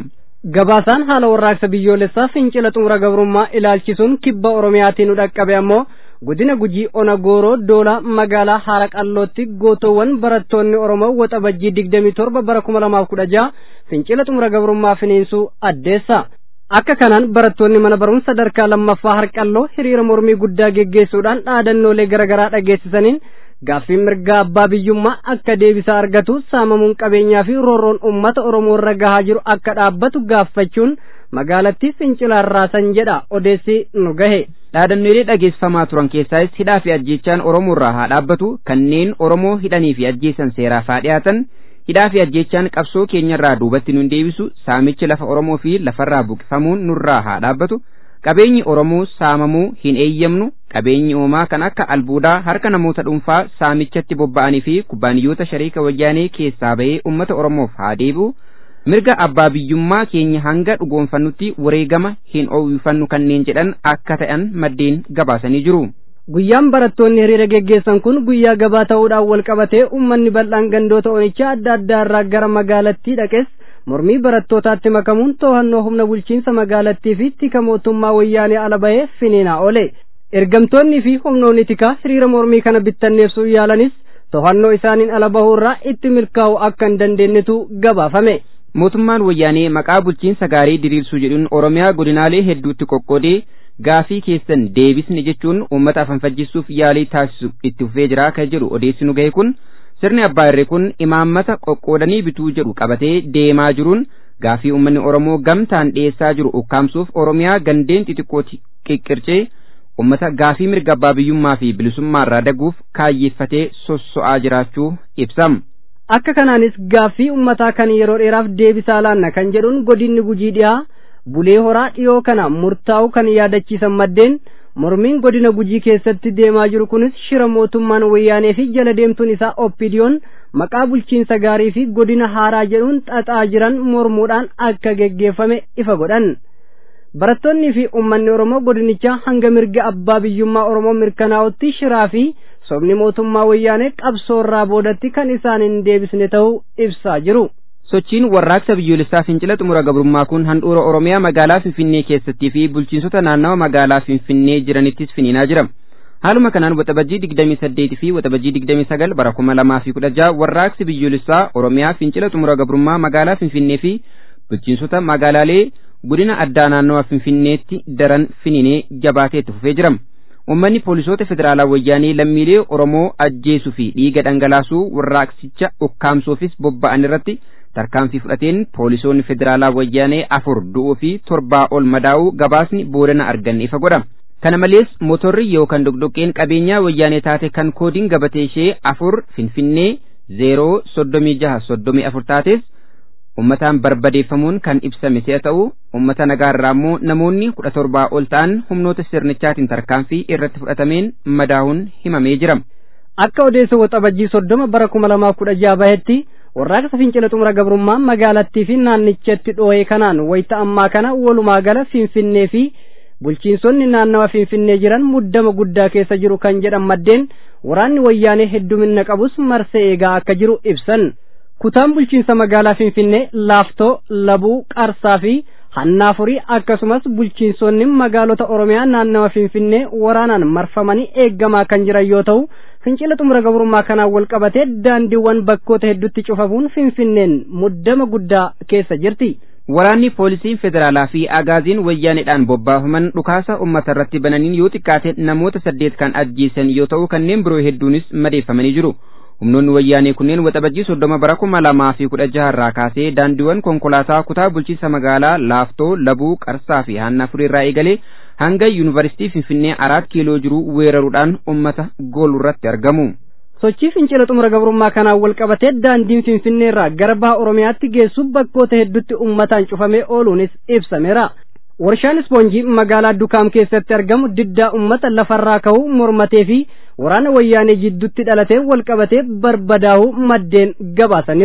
gabaasaan haala warraaqsa biyyoolessaa fincila xumura gabrummaa ilaalchisuun kibba oromiyaatiin nu dhaqqabe ammoo godina gujii ona gooroo doolaa magaalaa haara qallootti gootoowwan barattoonni oromoo waxabajjii digdamii torba bara kuma lamaaf kudha jaha fincila xumura gabrummaa finiinsuu addeessa akka kanaan barattoonni mana barumsa sadarkaa lammaffaa harqalloo hiriira mormii guddaa geggeessuudhaan dhaadannoolee garaagaraa dhageessisaniin gaaffii mirgaa abbaa biyyummaa akka deebisaa argatu saamamuun qabeenyaa fi roorroon ummata oromoo irra gahaa jiru akka dhaabbatu gaaffachuun magaalattii fincilaan raasan jedha odeessi nu gahe dhaadannoolee dhageessifamaa turan keessaas hidhaa fi ajjeechaan oromoo irraa haa dhaabbatu kanneen oromoo hidhanii fi ajjeesan seeraaf haa dhiyaatan hidhaa fi ajjeechaan qabsoo keenyarraa duubatti nun deebisu saamichi lafa oromoo fi lafarraa buqifamuun nurraa haa dhaabbatu qabeenyi oromoo saamamuu hin eeyyamnu qabeenyi uumaa kan akka albuudaa harka namoota dhuunfaa saamichatti bobba'anii fi kubbaaniyyoota shariika wayyaanee keessaa bahee ummata oromoof haa deebi'u mirga abbaa biyyummaa keenya hanga dhugoonfannutti wareegama hin oowifannu kanneen jedhan akka ta'an maddeen gabaasanii jiru. guyyaan barattoonni hiriira geggeessan kun guyyaa gabaa ta'uudhaan wal qabatee uummanni bal'aan gandoota onichaa adda addaa irraa gara magaalattii dhaqes mormii barattootaatti makamuun to'annoo humna bulchiinsa magaalattii fi tika mootummaa wayyaanee ala bahee finiinaa oole ergamtoonni fi humnoonni tikaa hiriira mormii kana bittanneessuu yaalanis to'annoo isaaniin ala bahuu irraa itti milkaa'u akka hin dandeenyetu gabaafame. mootummaan wayyaanee maqaa bulchiinsa gaarii diriirsuu jedhuun oromiyaa godinaalee hedduutti qoqqoodee gaafii keessan deebisne jechuun uummata afanfajjisuuf yaalii taasisu itti fufee jira kan jedhu odeessi nu gahe kun sirni abbaa irree kun imaammata qoqqoodanii bituu jedhu qabatee deemaa jiruun gaafii uummanni oromoo gamtaan dhiyeessaa jiru ukkaamsuuf oromiyaa gandeen xixiqqooti qiqqircee uummata gaafii mirga abbaa biyyummaa fi bilisummaa irraa daguuf kaayyeeffatee sosso'aa jiraachuu ibsam. akka kanaanis gaaffii ummataa kan yeroo dheeraaf deebisaa laanna kan jedhuun godinni gujii dhiyaa bulee horaa dhiyoo kana murtaa'u kan yaadachiisan maddeen mormiin godina gujii keessatti deemaa jiru kunis shira mootummaan wayyaanee fi jala deemtuun isaa oppidiyoon maqaa bulchiinsa gaarii fi godina haaraa jedhuun xaxaa jiran mormuudhaan akka geggeeffame ifa godhan barattoonnii fi ummanni oromoo godinichaa hanga mirga abbaa biyyummaa oromoo mirkanaa'utti shiraa fi sobni mootummaa wayyaanee qabsoorraa boodatti kan isaan hin deebisne ta'uu ibsaa jiru. sochiin warraaqsa biyyoolessaa fincila xumura gabrummaa kun handhuura oromiyaa magaalaa finfinnee keessattii fi bulchiinsota naannawa magaalaa finfinnee jiranittis finiinaa jira haaluma kanaan waxabajjii digdamii saddeeti fi waxabajjii digdamii sagal bara kuma lamaa fi kudha jaha warraaqsi biyyoolessaa oromiyaa fincila xumura gabrummaa magaalaa finfinnee fi bulchiinsota magaalaalee godina addaa naannawa finfinneetti daran finiinee jabaatee itti fufee jira ummanni poolisoota federaalaa wayyaanee lammiilee oromoo ajjeesuu fi dhiiga dhangalaasuu warraaqsicha ukkaamsuufis bobba'an irratti tarkaanfii fudhateen poolisoonni federaalaa wayyaanee afur du'uu fi torbaa ol madaa'uu gabaasni boodana arganne ifa godha kana malees motorri yookaan dogdoqqeen qabeenyaa wayyaanee taate kan koodiin gabatee ishee afur finfinnee zeeroo soddomii jaha soddomii afur taates ummataan barbadeeffamuun kan ibsame si'a ta'u ummata nagaarraa immoo namoonni kudha torbaa ol ta'an humnoota sirnichaatiin tarkaanfii irratti fudhatameen madaa'uun himamee jira. Akka odeessa waxabajjii soddoma bara kuma lamaa kudha jaha bahetti warraaqsa fincila xumura gabrummaa magaalattii fi naannichatti dhoo'ee kanaan wayita ammaa kana walumaa gala finfinnee fi bulchiinsonni naannawa finfinnee jiran muddama guddaa keessa jiru kan jedhan maddeen waraanni wayyaanee heddumina qabus marsee eegaa akka jiru ibsan. kutaan bulchiinsa magaalaa finfinnee laaftoo labuu qarsaa fi hannaafurii akkasumas bulchiinsonni magaalota oromiyaa naannawa finfinnee waraanaan marfamanii eeggamaa kan jiran yoo ta'u fincila xumura gabrummaa kanaan wal qabatee daandiiwwan bakkoota hedduutti cufamuun finfinneen muddama guddaa keessa jirti. Waraanni poolisiin federaalaa fi agaaziin wayyaaneedhaan bobbaafaman dhukaasa uummata irratti bananiin yoo xiqqaate namoota saddeet kan ajjeesan yoo ta'u kanneen biroo hedduunis madeeffamanii jiru. humnoonni wayyaanee kunneen waxabajjii soddoma bara kuma lamaa fi kudha jaha irraa kaasee daandiiwwan konkolaataa kutaa bulchiinsa magaalaa laaftoo labuu qarsaa fi hannafurii irraa eegalee hanga yuunivarsiitii finfinnee araat kiiloo jiru weeraruudhaan ummata goolu irratti argamu. sochii fincila xumura gabrummaa kanaan wal qabatee daandiin finfinnee irraa gara baha oromiyaatti geessu bakkoota hedduutti ummataan cufamee ooluunis ibsameera. warshaan ispoonjii magaalaa dukaam keessatti argamu diddaa ummata lafarraa ka'uu mormatee fi waraana wayyaanee jidduutti dhalatee wal qabatee barbadaa'uu maddeen gabaasaniiru.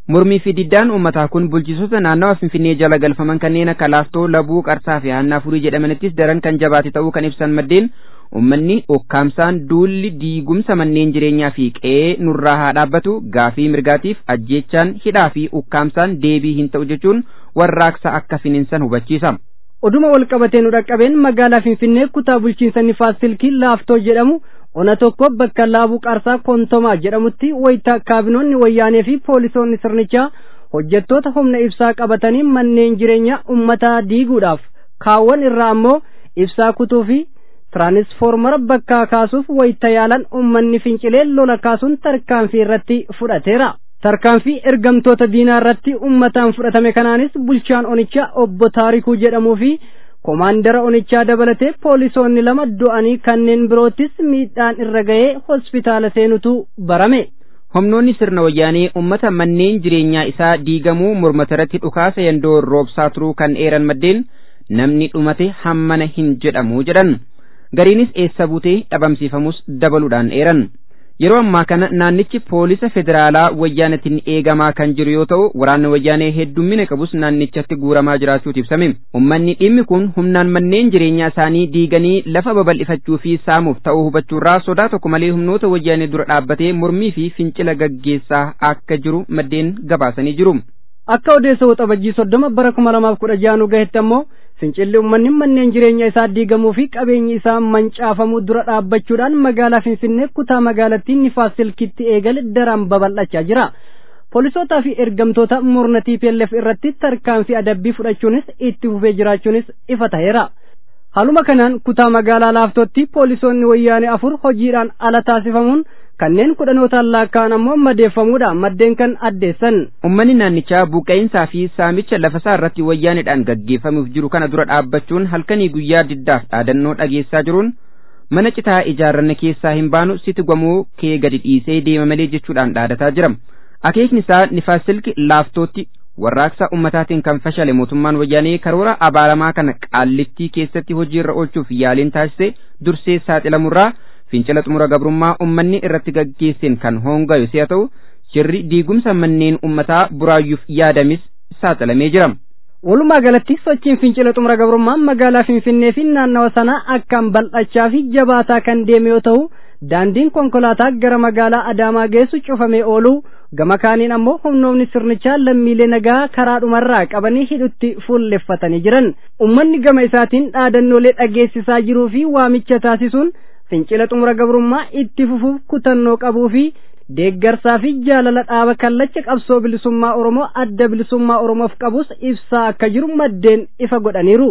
Mormii fi diddaan uummataa kun bulchitoota naannawa Finfinnee jala galfaman kanneen akka Laaftoo, Labuu, Qarsaa fi Haannaa Furii jedhamanittis daran kan jabaate ta'uu kan ibsan maddeen uummanni ukkaamsaan duulli diigumsa manneen jireenyaa fi qe'ee nurraa haa dhaabbatu gaafii mirgaatiif ajjeechaan hidhaa fi ukkaamsaan deebii hin ta'u jechuun warraaqsa akka finiinsan hubachiisa. Oduma wal qabatee nu dhaqqabeen magaalaa Finfinnee kutaa bulchiinsa Nifaas Silkii Laaftoo jedhamu ona tokko bakka laabuu qarsaa kontomaa jedhamutti wayita kaabinoonni wayyaanee fi poolisoonni sirnichaa hojjettoota humna ibsaa qabatanii manneen jireenyaa ummataa diiguudhaaf kaawwan irraa ammoo ibsaa kutuu fi tiraanisfoormara bakkaa kaasuuf wayita yaalan ummanni fincilee lola kaasuun tarkaanfii irratti fudhateera. tarkaanfii ergamtoota diinaa irratti ummataan fudhatame kanaanis bulchaan onichaa obbo Taarikuu jedhamuu fi komaandara onichaa dabalatee poolisoonni lama du'anii kanneen biroottis miidhaan irra ga'ee hospitaala seenutu barame. Humnoonni sirna wayyaanee uummata manneen jireenyaa isaa diigamuu mormata irratti dhukaasa yandoo roobsaa turuu kan eeran maddeen namni dhumate hammana hin jedhamu jedhan. Gariinis eessa buutee dhabamsiifamus dabaluudhaan eeran. Yeroo ammaa kana naannichi poolisa federaalaa wayyaanatiin eegamaa kan jiru yoo ta'u waraanni wayyaanee heddummina qabus naannichatti guuramaa jiraachuutu ibsame. Uummanni dhimmi kun humnaan manneen jireenyaa isaanii diiganii lafa babal'ifachuu fi saamuuf ta'uu hubachuurraa sodaa tokko malee humnoota wayyaanee dura dhaabbatee mormii fi fincila gaggeessaa akka jiru maddeen gabaasanii jiru. Akka odeessa waxabajjii soddoma bara kuma lamaaf kudha jaha nu gahetti ammoo fincilli uummanni manneen jireenya isaa diigamuu fi qabeenyi isaa mancaafamuu dura dhaabbachuudhaan magaalaa Finfinnee kutaa magaalattii Nifaas Silkitti eegale daran babal'achaa jira. Poolisootaa fi ergamtoota murna TPLF irratti tarkaanfii adabbii fudhachuunis itti fufee jiraachuunis ifa ta'eera. Haaluma kanaan kutaa magaalaa Laaftootti poolisoonni wayyaanee afur hojiidhaan ala taasifamuun kanneen kudhanootaan lakkaa'an ammoo madeeffamuudha maddeen kan addeessan. Uummanni naannichaa buqqa'insaa fi saamicha lafasaa irratti wayyaaneedhaan gaggeeffamuuf jiru kana dura dhaabbachuun halkanii guyyaa diddaaf dhaadannoo dhageessaa jiruun mana citaa ijaarranne keessaa hin baanu siti gwamuu kee gadi dhiisee deema malee jechuudhaan dhaadataa jira. Akeekni isaa nifaas silki laaftootti warraaqsa ummataatiin kan fashale mootummaan wayyaanee karoora abaaramaa kana qaallittii keessatti hojiirra oolchuuf yaaliin taasise dursee saaxilamurraa fincila xumura gabrummaa ummanni irratti gaggeesseen kan hoongayu si'a ta'u shirri diigumsa manneen ummataa buraayyuuf yaadamis saaxilamee jira. Walumaa galatti sochiin fincila xumura gabrummaa magaalaa Finfinnee fi naannawa sanaa akkaan bal'achaa fi jabaataa kan deeme yoo ta'u daandiin konkolaataa gara magaalaa Adaamaa geessu cufamee oolu gama kaaniin ammoo humnoonni sirnichaa lammiilee nagaa karaa dhumarraa qabanii hidhutti fuulleffatanii jiran ummanni gama isaatiin dhaadannoolee dhageessisaa jiruu fi waamicha taasisuun fincila xumura gabrummaa itti fufuuf kutannoo qabuu fi deeggarsaa fi jaalala dhaaba kallacha qabsoo bilisummaa oromoo adda bilisummaa oromoof qabus ibsaa akka jiru maddeen ifa godhaniiru.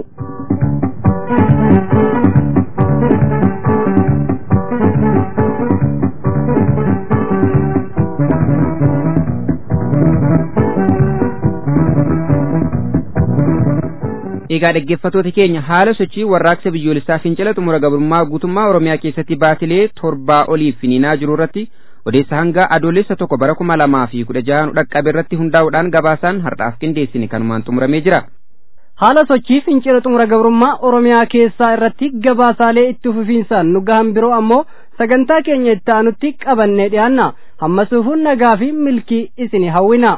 Egaa dhaggeeffattoota keenya haala sochii warraaqsa biyyoolessaa fincila xumura gabrummaa guutummaa Oromiyaa keessatti baatilee torbaa oliif finiinaa jiru irratti odeessa hanga adoolessa tokko bara kuma lamaa fi kudha jahan dhaqqabe irratti hundaa'uudhaan gabaasaan har'aaf qindeessine kanumaan xumuramee jira. Haala sochii fincila xumura gabrummaa Oromiyaa keessaa irratti gabaasaalee itti fufiinsaan nu gahan biroo ammoo sagantaa keenya itti aanutti qabannee dhiyaanna hammasuufuun nagaa fi milkii isin hawwina.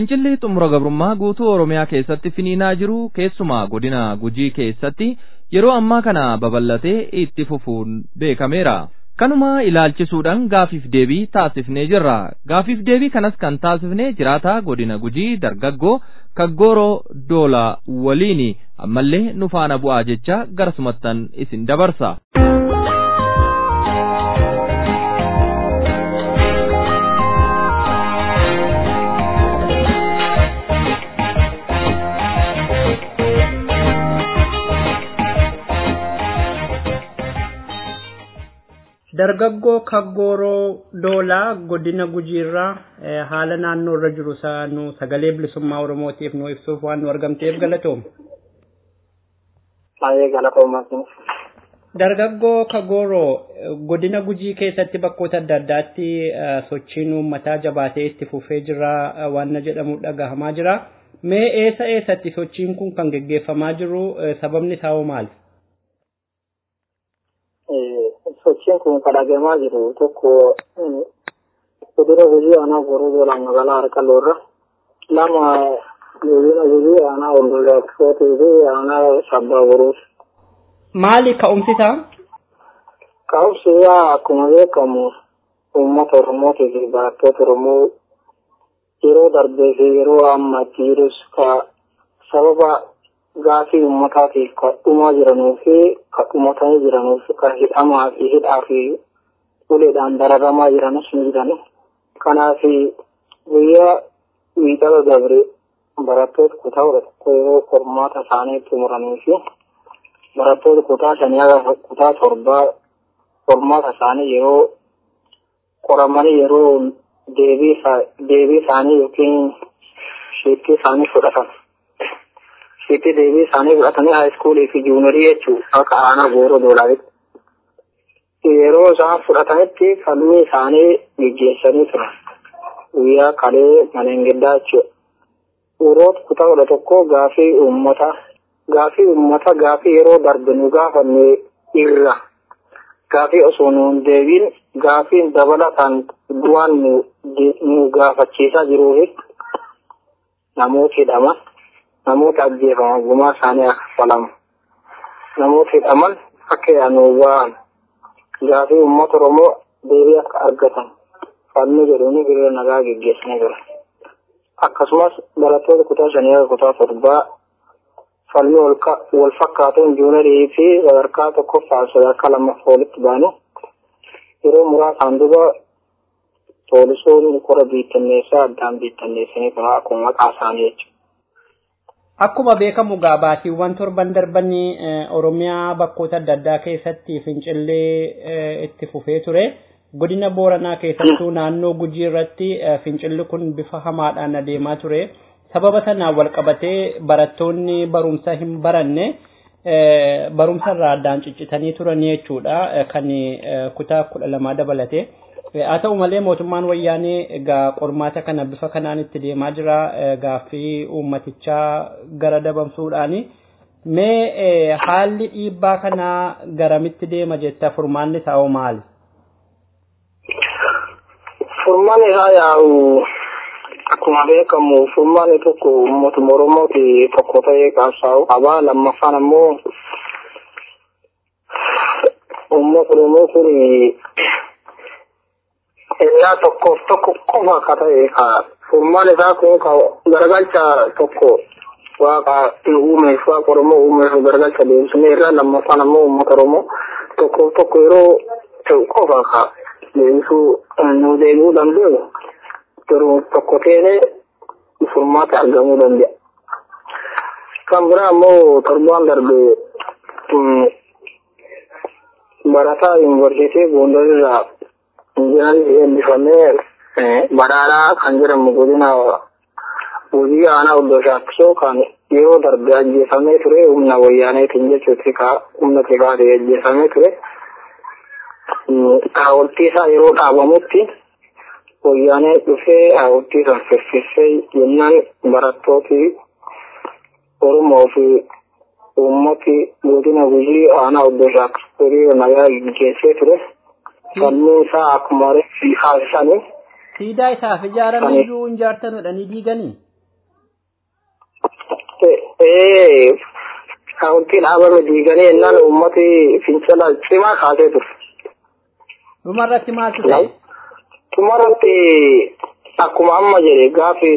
Fincilli xumura gabrummaa guutuu Oromiyaa keessatti finiinaa jiru keessumaa godina Gujii keessatti yeroo ammaa kana babal'atee itti fufuun beekameera. Kanuma ilaalchisuudhaan gaafiif deebii taasifnee jirra. Gaafiif deebii kanas kan taasifnee jiraataa godina Gujii dargaggoo Kaggooroo Doolaa waliini ammallee nu faana bu'aa jecha garasumattan isin dabarsa. dargaggoo kaggooroo doolaa godina gujiirraa haala naannoo irra jiru nu sagalee bilisummaa oromootiif nu ibsuuf waan nu argamteef galatoom. Baay'ee galatoomaa. Dargaggoo kaggooroo godina gujii keessatti bakkoota adda addaatti sochiin uummataa jabaatee itti fufee jira waan jedhamu dhagahamaa jira. Mee eessa eessatti sochiin kun kan geggeeffamaa jiru sababni isaa hoo maali? sochiin kun kadhagamaa jiru tokko kudura gujii aanaa boruu doolaa magaalaa harqalloorra lama godina gujii aanaa ollolaaksootii fi aanaa sabbaa boruus. Maali ka'umsi isaa? Ka'umsi isaa akkuma beekamu uummata Oromootii fi barattoota Oromoo yeroo darbee fi yeroo ammatti jirus ka sababa gaafii uummataatiif kan dhumaa jiranuu fi kan dhumatanii jiranuuf kan hidhamaa fi hidhaa fi uleedhaan dararamaa jiranis ni jiran. Kanaaf guyyaa wiixata dabre barattoota kutaa kudha tokko yeroo qormaata isaanii xumuranii fi barattoota kutaa shanii haga kutaa torbaa qormaata isaanii yeroo qoramanii yeroo deebii isaanii yookiin sheekkii isaanii fudhatan. Sheekkii deebii isaanii fudhatanii haayiskuulii fi juunarii jechuun akka aanaa gooroo doolaaritti. Yeroo isaan fudhatanitti falmii isaanii gaggeessanii turan. Guyyaa kalee manengiddaa jechuudha. Yeroo kutaa kudha tokko gaafii uummata gaafii uummata gaafii yeroo darbe nu gaafanne irra gaafii osoo nuun deebiin gaafiin dabalataan du'aan nu gaafachiisaa jiruufi namoota hidhaman namoota ajjeefaman gumaa isaanii akka falamu namoota hidhaman akka yaanuu ba'an gaafii uummata oromoo deebii akka argatan falmi jedhuuni hiriira nagaa geggeessanii jira. Akkasumas barattoota kutaa shanii akka kutaa torbaa falmi wal fakkaatuun juunarii fi sadarkaa tokkoffaa sadarkaa lammaffaa walitti baanu yeroo muraasaan duba poolisoonni kora biittanneessaa addaan biittanneessanii kunaa akkuma maqaa isaanii jechuudha. Akkuma beekamu gaabaatiiwwan torban darbanii Oromiyaa bakkoota adda addaa keessatti fincillee itti fufee ture. Godina Booranaa keessattuu naannoo Gujii irratti fincilli kun bifa hamaadhaan adeemaa ture. Sababa sanaan wal qabatee barattoonni barumsa hin baranne barumsa irraa addaan ciccitanii turan jechuudha kan kutaa kudha lamaa dabalate. Haa ta'u malee mootummaan wayyaanee egaa qormaata kana bifa kanaan itti deemaa jira gaaffii uummatichaa gara dabamsuudhaani. Mee haalli dhiibbaa kanaa garamitti deema jetta furmaanni isaa hoo maali? Furmaanni isaa yaa'u akkuma beekamu furmaanni tokko mootummaa Oromooti tokko ta'ee qabsaa'u qabaa lammaffaan ammoo uummata Oromoo kun ennaa tokkoof tokko qofa akka ta'e ka furmaan isaa kun ka garagalcha tokko waaqa uumeef waaqa Oromoo uumeef garagalcha deebisnee irraa lammaffaan ammoo uummata Oromoo tokkoof tokko yeroo ta'u qofa ka deebisuu nu deebi'uu danda'u yeroo tokko ta'ee furmaata argamuu danda'a. Kan biraa ammoo torbaan darbe barataa yuunivarsiitii Gondar irraa injinarii eebbifamee badhaadhaa kan jedhamu godina hojii aanaa oddoo shaakkisoo kan yeroo darbe ajjeefamee ture humna wayyaaneetiin jechuutti ka humna tikaatii ajjeefamee ture. Haawultii isaa yeroo dhaabamutti wayyaanee dhufee haawultii san firfirsee jennaan barattooti Oromoo fi uummati godina gujii aanaa oddoo shaakkisoo hiriira nagaa gaggeessee ture. Falmiin isaa akkuma reeffi haasisanii. Siidaa isaaf ijaarame iyyuu hin jaartanudha ni diiganii. ta'ee kaawuntiin dhaabame diiganii ennaan uummati fincila cimaa kaasee ture. Dhumarratti maaltu ta'e? Dhumarratti akkuma amma jedhe gaafii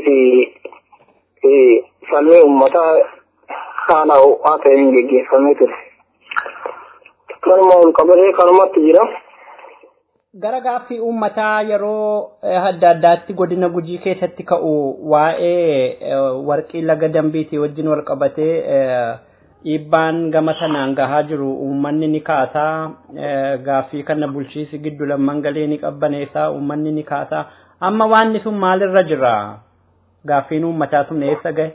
fi falmii uummataa haala ho'aa ta'een geggeeffamee ture. Kanuma ol qabatee kanumatti jira. Gara gaaffii uummataa yeroo adda addaatti godina gujii keessatti ka'u waa'ee warqii laga dambiitii wajjin wal qabatee dhiibbaan gama sanaan gahaa jiru uummanni ni kaasaa gaaffii kana bulchiisi giddu lamman galee ni qabbaneessaa uummanni ni kaasaa amma waanni sun maalirra jira gaaffiin uummataa sun eessa gahe?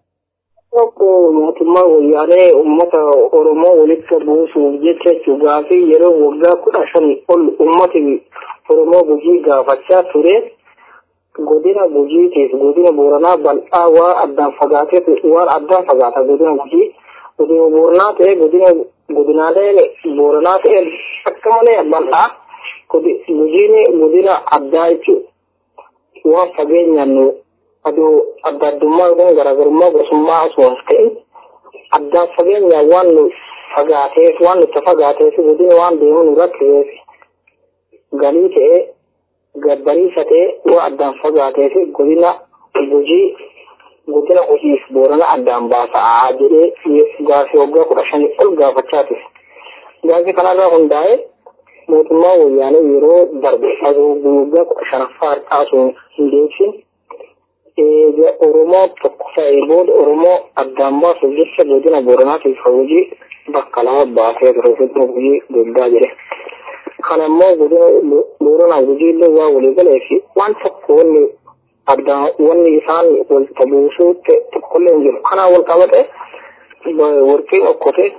Tokko mootummaa wayyaanee uummata Oromoo walitti buusuuf jecha jechuun gaafii yeroo waggaa kudha shanii ol uummati Oromoo gujii gaafachaa ture. Godina gujiitiif godina booranaa bal'aa waan addaan fagaatee waan addaan fagaata godina gujii. Godina booranaa ta'e godina godinaalee booranaa ta'e akka malee bal'aa. Gujiin godina addaa jechuudha. Waan fageenyaan aduu adda addummaa yookaan garaagarummaa gosummaa osoo hin ta'in addaan fageenya waan nu fagaateef waan nutti fagaateef godina waan deemu nu rakkiseef galii ta'ee gabbariisa ta'ee waan addaan fagaateef godina gujii godina hojiif boorana addaan baasaa jedhee gaafii waggaa kudha shanii ol gaafachaa ture. Gaafii kanarraa hundaa'ee mootummaa wayyaanee yeroo darbe aduu waggaa kudha shanaffaa har'aasuu hin deebsin eega Oromoo tokko ta'ee booda Oromoo addaan baasuuf jecha godina Booranaatiif hojii bakka lama baasee ture godina hojii guddaa jedhe. Kana immoo godina Booranaa hojii illee waa walii galee fi waan tokko wanni addaan wanni isaan walitti buusuu tokkollee hin jiru. Kanaan wal qabate warqeen okkote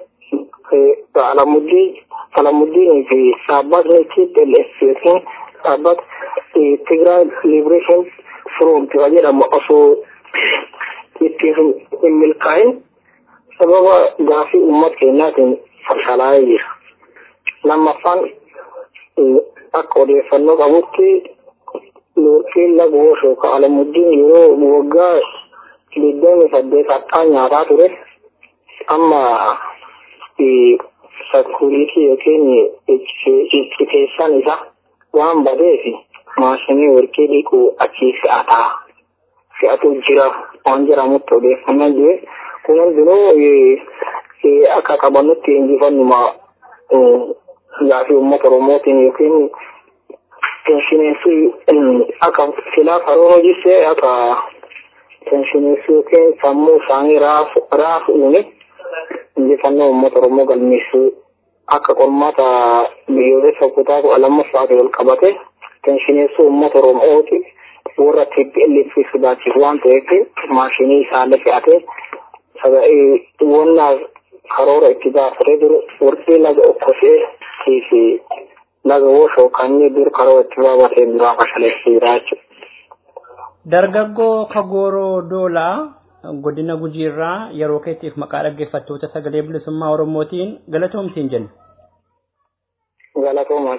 Alamuddii Alamuddinii fi dhaabbatni TPLF yookiin dhaabbata Tigray Liberation front jedhamu osoo itti hin milkaa'in sababa gaafii uummata keenyaatiin fashalaa'ee jira. Lammaffaan akka odeeffannoo qabutti warqeen laga Woshoo ka Alamuddin yeroo waggaa digdamii saddeet har'aa nyaataa ture amma sakkuuriitii yookiin icciteessaan isaa waan badeef maashinii warqee dhiquu achii fe'ataa fe'atu jira waan jedhamutti odeeffannaa jire kun hundinuu akka qabannutti injifannuma gaafii uummata oromootiin yookiin penshineessii akka filaa karoora hojjisse akka penshineessii yookiin sammuu isaanii raafu uume injifannoo uummata oromoo galmeessuu akka qormaata biyyoolessa kutaa kudha lammaffaatiin wal qabate penshineessuu uummata oromooti warra TPLF sodaachisu waan ta'eef maashinii isaallee fe'atee wannaa karoora itti baafatee jiru warqii laga okkotee fi laga woshoo kan dur karoora itti baafatee duraa fashaleessee jira jechuudha. Dargaggoo Kagooroo Doolaa godina gujiirraa yeroo keetiif maqaa dhaggeeffattoota sagalee bilisummaa Oromootiin galatoomtiin jenna. Galatoomaa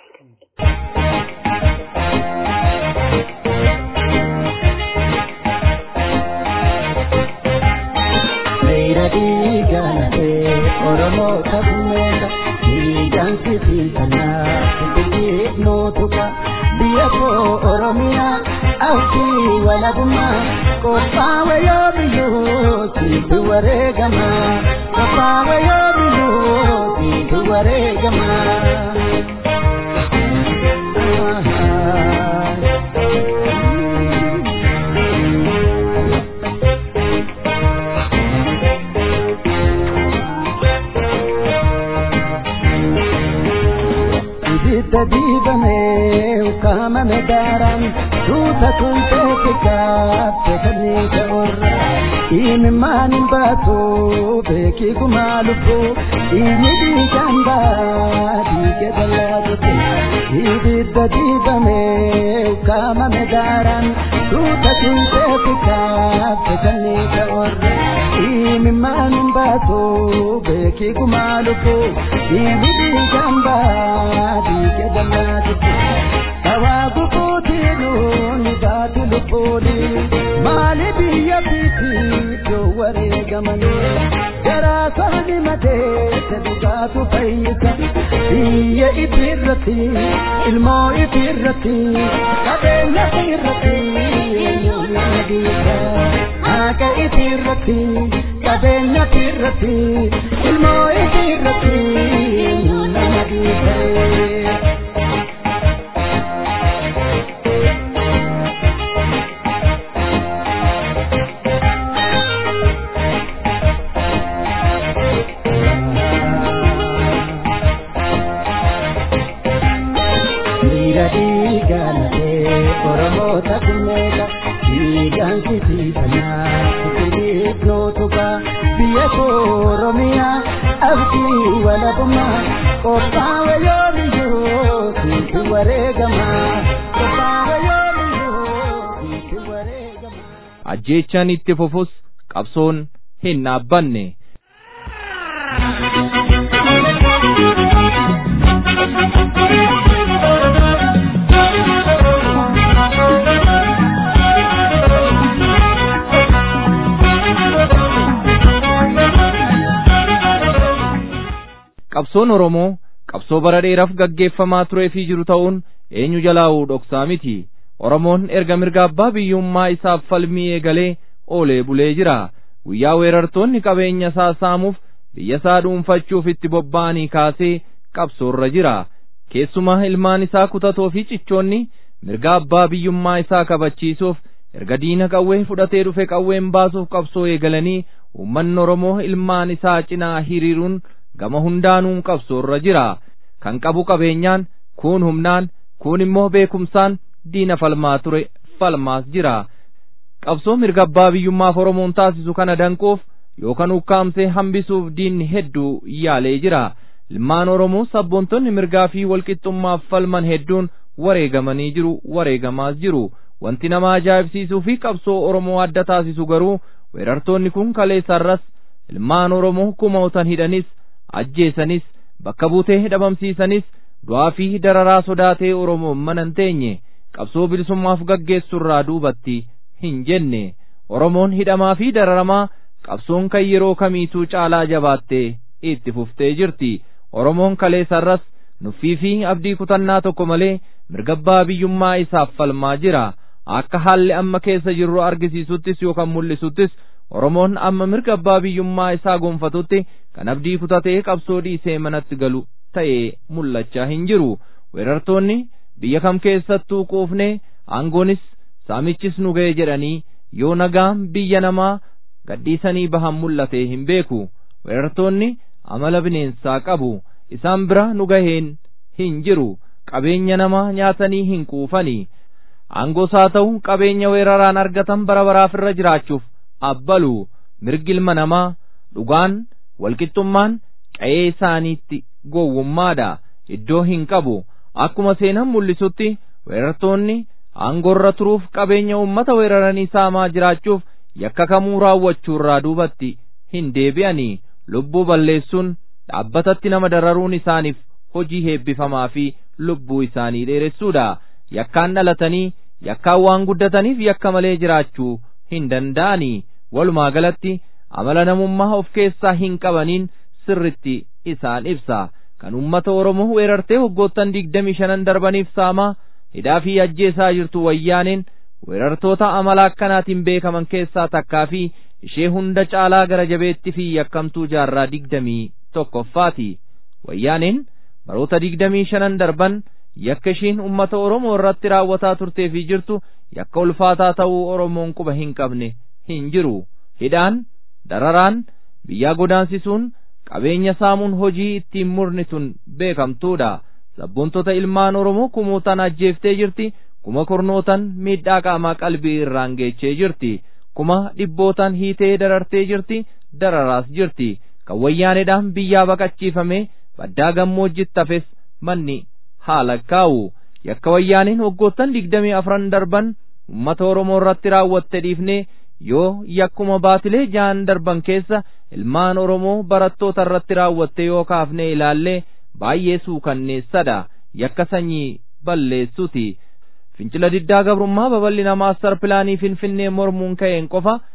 Seera diigaanatee Oromoo kabmeera diigaan sibiisanaa sibiilii nootuka biyya koo Oromiyaa awwii walabummaa qophaa'e yoo biyyoo siitu wareegamaa qophaa'e yoo biyyoo siitu wareegamaa. ibidda diibamee ukkaamame daaraan tuuta tuutee gaafte kanneen ta'urra imimmaan hin baatu beekii gumaa lubbuu dhiigni dhiigaan baa dhiige dallaa turte ibidda diibamee ukkaamame daaraan tuuta tuutee gaafte kanneen ta'urra imimmaan hin baatu beekii gumaa lubbuu dhiigni dhiigaan baa dhiige dallaa turte Tawaabu kuutiinu ni baatu lubbuuni maali biyya fiiti yoo wareegamanii garaa sabni madeesse dhugaatu fayyisa biyya ifiirratti ilmoo ifiirratti qabeenya ifiirratti haqa ifiirratti qabeenya ifiirratti ilmoo ifiirratti nama dhiisee. Dhiira dhiigaanatee Oromoota kunneeta dhiigaan sisiisanaa sisiriif nootuba biyya koo Oromiyaa abdii walabummaa qophaa'e yoomiyyuu sitti wareegamaa qophaa'e yoomiyyuu sitti wareegamaa. ajjeechaan itti fufus qabsoon hin dhaabbanne. qabsoon Oromoo qabsoo bara dheeraaf gaggeeffamaa turee fi jiru ta'uun eenyu jalaa'uu dhoksaa miti. Oromoon erga mirga abbaa biyyummaa isaaf falmii eegalee oolee bulee jira. Guyyaa weerartoonni qabeenya isaa saamuuf biyya isaa dhuunfachuuf itti bobba'anii kaasee qabsoorra jira. Keessumaa ilmaan isaa kutatoo fi cichoonni mirga abbaa biyyummaa isaa kabachiisuuf erga diina qawwee fudhatee dhufe qawween baasuuf qabsoo eegalanii uummanni Oromoo ilmaan isaa cinaa hiriiruun gama hundaanuu qabsoorra jira. Kan qabu qabeenyaan, kuun humnaan, kuun immoo beekumsaan diina falmaa ture falmaas jira. Qabsoo mirga abbaa biyyummaaf Oromoon taasisu kana danquuf yookaan ukkaamsee hambisuuf diinni hedduu yaalee jira. Ilmaan Oromoo sabboontonni mirgaa fi walqixxummaaf falman hedduun wareegamanii jiru wareegamaas jiru. Wanti nama ajaa'ibsiisuu fi qabsoo Oromoo adda taasisu garuu weerartoonni kun kaleessarras ilmaan Oromoo kumootan hidhanis ajjeesanis bakka buutee hidhamamsiisanis du'aa fi dararaa sodaatee Oromoon mana hin teenye qabsoo bilisummaaf gaggeessurraa duubatti hin jenne Oromoon hidhamaa fi dararamaa qabsoon kan yeroo kamiituu caalaa jabaattee itti fuftee jirti Oromoon kaleessarras nuffii fi abdii kutannaa tokko malee mirga abbaa biyyummaa isaaf falmaa jira akka haalli amma keessa jirru argisiisuttis yookaan mul'isuttis Oromoon amma mirga abbaa biyyummaa isaa gonfatutti kan abdii kutatee qabsoo dhiisee manatti galu ta'ee mul'achaa hin jiru weerartoonni biyya kam keessattuu quufnee aangoonis saamichis nu ga'e jedhanii yoo nagaan biyya namaa gadhiisanii bahan mul'atee hin beeku weerartoonni amala bineensaa qabu isaan bira nu gaheen hin jiru qabeenya namaa nyaatanii hin quufanii aangoos haa ta'u qabeenya weeraraan argatan bara baraaf irra jiraachuuf abbalu mirgi ilma namaa dhugaan walqixxummaan qa'ee isaaniitti gowwummaadha iddoo hin qabu akkuma seenan mul'isutti weerartoonni aangoorra turuuf qabeenya uummata weeraranii saamaa jiraachuuf yakka kamuu raawwachuurraa duubatti hin deebi'anii lubbuu balleessuun dhaabbatatti nama dararuun isaaniif hojii heebbifamaa fi lubbuu isaanii dheeressuudha yakkaan dhalatanii yakkaan waan guddataniif yakka malee jiraachuu hin danda'anii walumaa galatti amala namummaa of keessaa hin qabaniin sirritti isaan ibsa kan ummata oromoo weerartee waggoottan digdamii shanan darbaniif saamaa hidhaa fi ajjeesaa jirtu wayyaaneen weerartoota amala akkanaatiin beekaman keessaa takkaa fi ishee hunda caalaa gara jabeetti fi yakkamtuu jaarraa digdamii tokkoffaati wayyaaneen baroota digdamii shanan darban yakka ishiin ummata oromoo irratti raawwataa turtee fi jirtu yakka ulfaataa ta'uu oromoon quba hin qabne hin jiru hidhaan dararaan biyyaa godaansisuun qabeenya saamuun hojii ittiin murni tun beekamtuudha sabboontota ilmaan oromoo kumootaan ajjeeftee jirti kuma kurnootan miidhaa qaamaa qalbii irraan geechee jirti kuma dhibbootaan hiitee darartee jirti dararaas jirti kan wayyaaneedhaan biyyaa baqachiifame baddaa gammoojjitti hafes manni haala kaa'u yakka wayyaaniin waggoottan digdamii afran darban ummata oromoo irratti raawwatte dhiifnee yoo yakkuma baatilee ja'an darban keessa ilmaan oromoo barattoota irratti raawwatte yoo kaafne ilaallee baay'ee suukanneessadha yakka sanyii balleessuti fincila diddaa gabrummaa babal'ina maastar pilaanii finfinnee mormuun ka'een qofa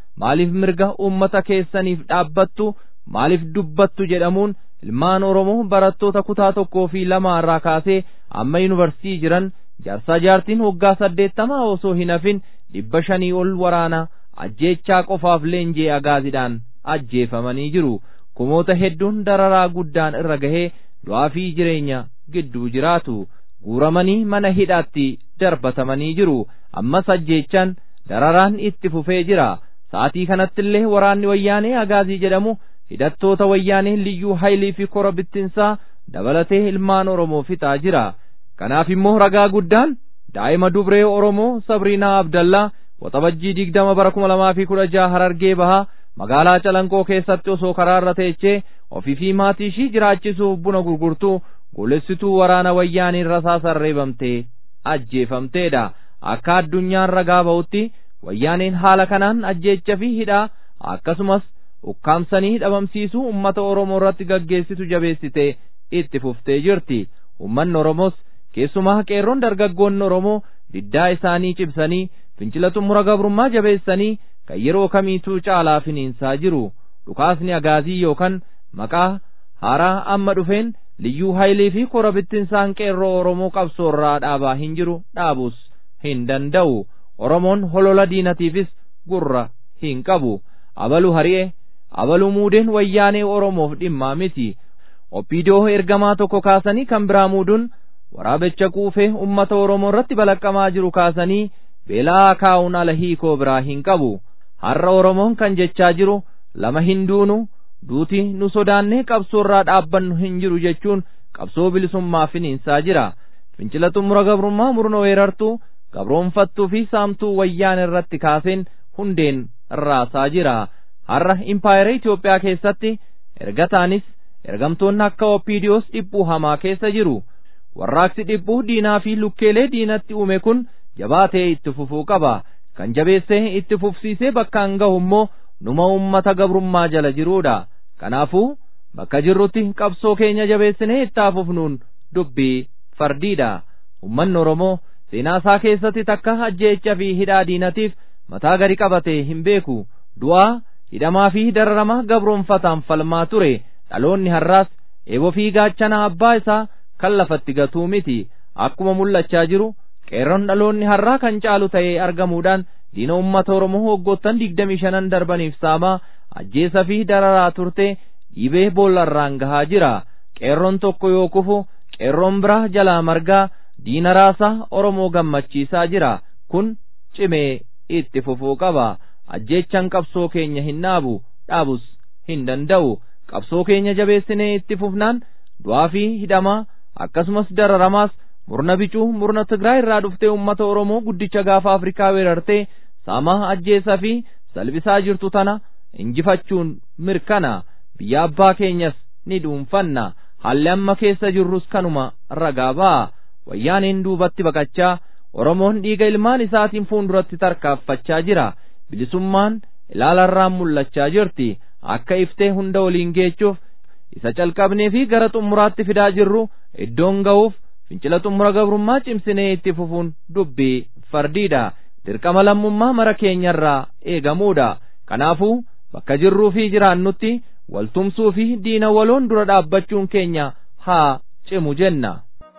maaliif mirga uummata keessaniif dhaabbattu maaliif dubbattu jedhamuun ilmaan oromoo barattoota kutaa tokkoo fi lama irraa kaasee amma yuunivarsiitii jiran jaarsaa jaartiin waggaa saddeettamaa osoo hin hafin dhibba shanii ol waraana ajjeechaa qofaaf leenjii agaaziidhaan ajjeefamanii jiru kumoota hedduun dararaa guddaan irra gahee du'aa fi jireenya gidduu jiraatu guuramanii mana hidhaatti darbatamanii jiru ammas ajjeechaan dararaan itti fufee jira sa'aatii kanattillee waraanni wayyaanee agaazii jedhamu hidhattoota wayyaanee liyyuu haayilii fi kora bittinsaa dabalatee ilmaan oromoo fixaa jira kanaaf immoo ragaa guddaan daa'ima dubree oromoo sabriinaa abdallaa waxabajjii digdama bara kuma lamaa fi kudha jaha harargee bahaa magaalaa calanqoo keessatti osoo karaarra teechee ofii fi maatii ishii jiraachisuuf buna gurgurtu golessituu waraana wayyaaniin rasaasaan reebamtee ajjeefamteedha akka addunyaan ragaa ba'utti wayyaaniin haala kanaan ajjeecha fi hidhaa akkasumas ukkaamsanii dhabamsiisuu ummata oromoo irratti gaggeessitu jabeessitee itti fuftee jirti ummanni oromoos keessumaa qeerroon dargaggoonni oromoo diddaa isaanii cibsanii fincila xumura gabrummaa jabeessanii kan yeroo kamiituu caalaa finiinsaa jiru dhukaasni agaazii yookaan maqaa haaraa amma dhufeen liyyuu haayilii fi kora bittinsaan qeerroo oromoo qabsoorraa dhaabaa hin jiru dhaabuus hin danda'u oromoon holola diinatiifis gurra hin qabu abalu hari'e abalu muudeen wayyaanee oromoof dhimmaa miti oppiidoo ergamaa tokko kaasanii kan biraa muuduun waraabecha quufee ummata oromoo irratti balaqqamaa jiru kaasanii beelaa kaa'uun ala hiikoo biraa hin qabu har'a oromoon kan jechaa jiru lama hin duunu duuti nu sodaannee qabsoorraa dhaabbannu hin jiru jechuun qabsoo bilisummaa finiinsaa jira fincila xumura gabrummaa murna weerartuu gabroonfattuu fi saamtuu wayyaan irratti kaaseen hundeen raasaa jira har'a impaayera Itoophiyaa keessatti ergataanis ergamtoonni akka oppiidiyoos dhiphuu hamaa keessa jiru warraaqsi dhiphuu diinaa fi lukkeelee diinatti uume kun jabaatee itti fufuu qaba kan jabeessee itti fufsiisee bakkaan gahu immoo numa ummata gabrummaa jala jiruudha kanaafuu bakka jirrutti qabsoo keenya jabeessinee itti fufnuun dubbii fardiidha ummanni oromoo seenaa isaa keessatti takka ajjeecha fi hidhaa diinatiif mataa gadi qabatee hin beeku du'aa hidhamaa fi dararamaa gabroonfataan falmaa ture dhaloonni har'aas eeboo fi gaachana abbaa isaa kan lafatti gatuu miti akkuma mul'achaa jiru qeerroon dhaloonni har'aa kan caalu ta'ee argamuudhaan diina ummata oromoo waggoottan digdamii shanan darbaniif saamaa ajjeesa fi dararaa turte dhiibee boollarraan gahaa jira qeerroon tokko yoo kufu qeerroon biraa jalaa margaa diina raasaa oromoo gammachiisaa jira kun cimee itti fufuu qaba ajjeechan qabsoo keenya hin dhaabu dhaabus hin danda'u qabsoo keenya jabeessinee itti fufnaan du'aa fi hidhamaa akkasumas dararamaas murna bicuu murna Tigraay irraa dhuftee ummata Oromoo guddicha gaafa Afrikaa weerartee saamaa ajjeesaa fi salphisaa jirtu tana injifachuun mirkana biyya abbaa keenyas ni dhuunfanna haalli amma keessa jirrus kanuma ragaa ba'a wayyaaniin duubatti baqachaa Oromoon dhiiga ilmaan isaatiin fuulduratti tarkaaffachaa jira bilisummaan ilaalarraan mul'achaa jirti akka iftee hunda waliin geechuuf isa calqabnee fi gara xumuraatti fidaa jirru iddoon ga'uuf fincila xumura gabrummaa cimsinee itti fufuun dubbii fardiidha dirqama lammummaa mara keenyarraa eegamuudha kanaafuu bakka jirruu fi jiraannutti waltumsuu fi diina waloon dura dhaabbachuun keenya haa cimu jenna.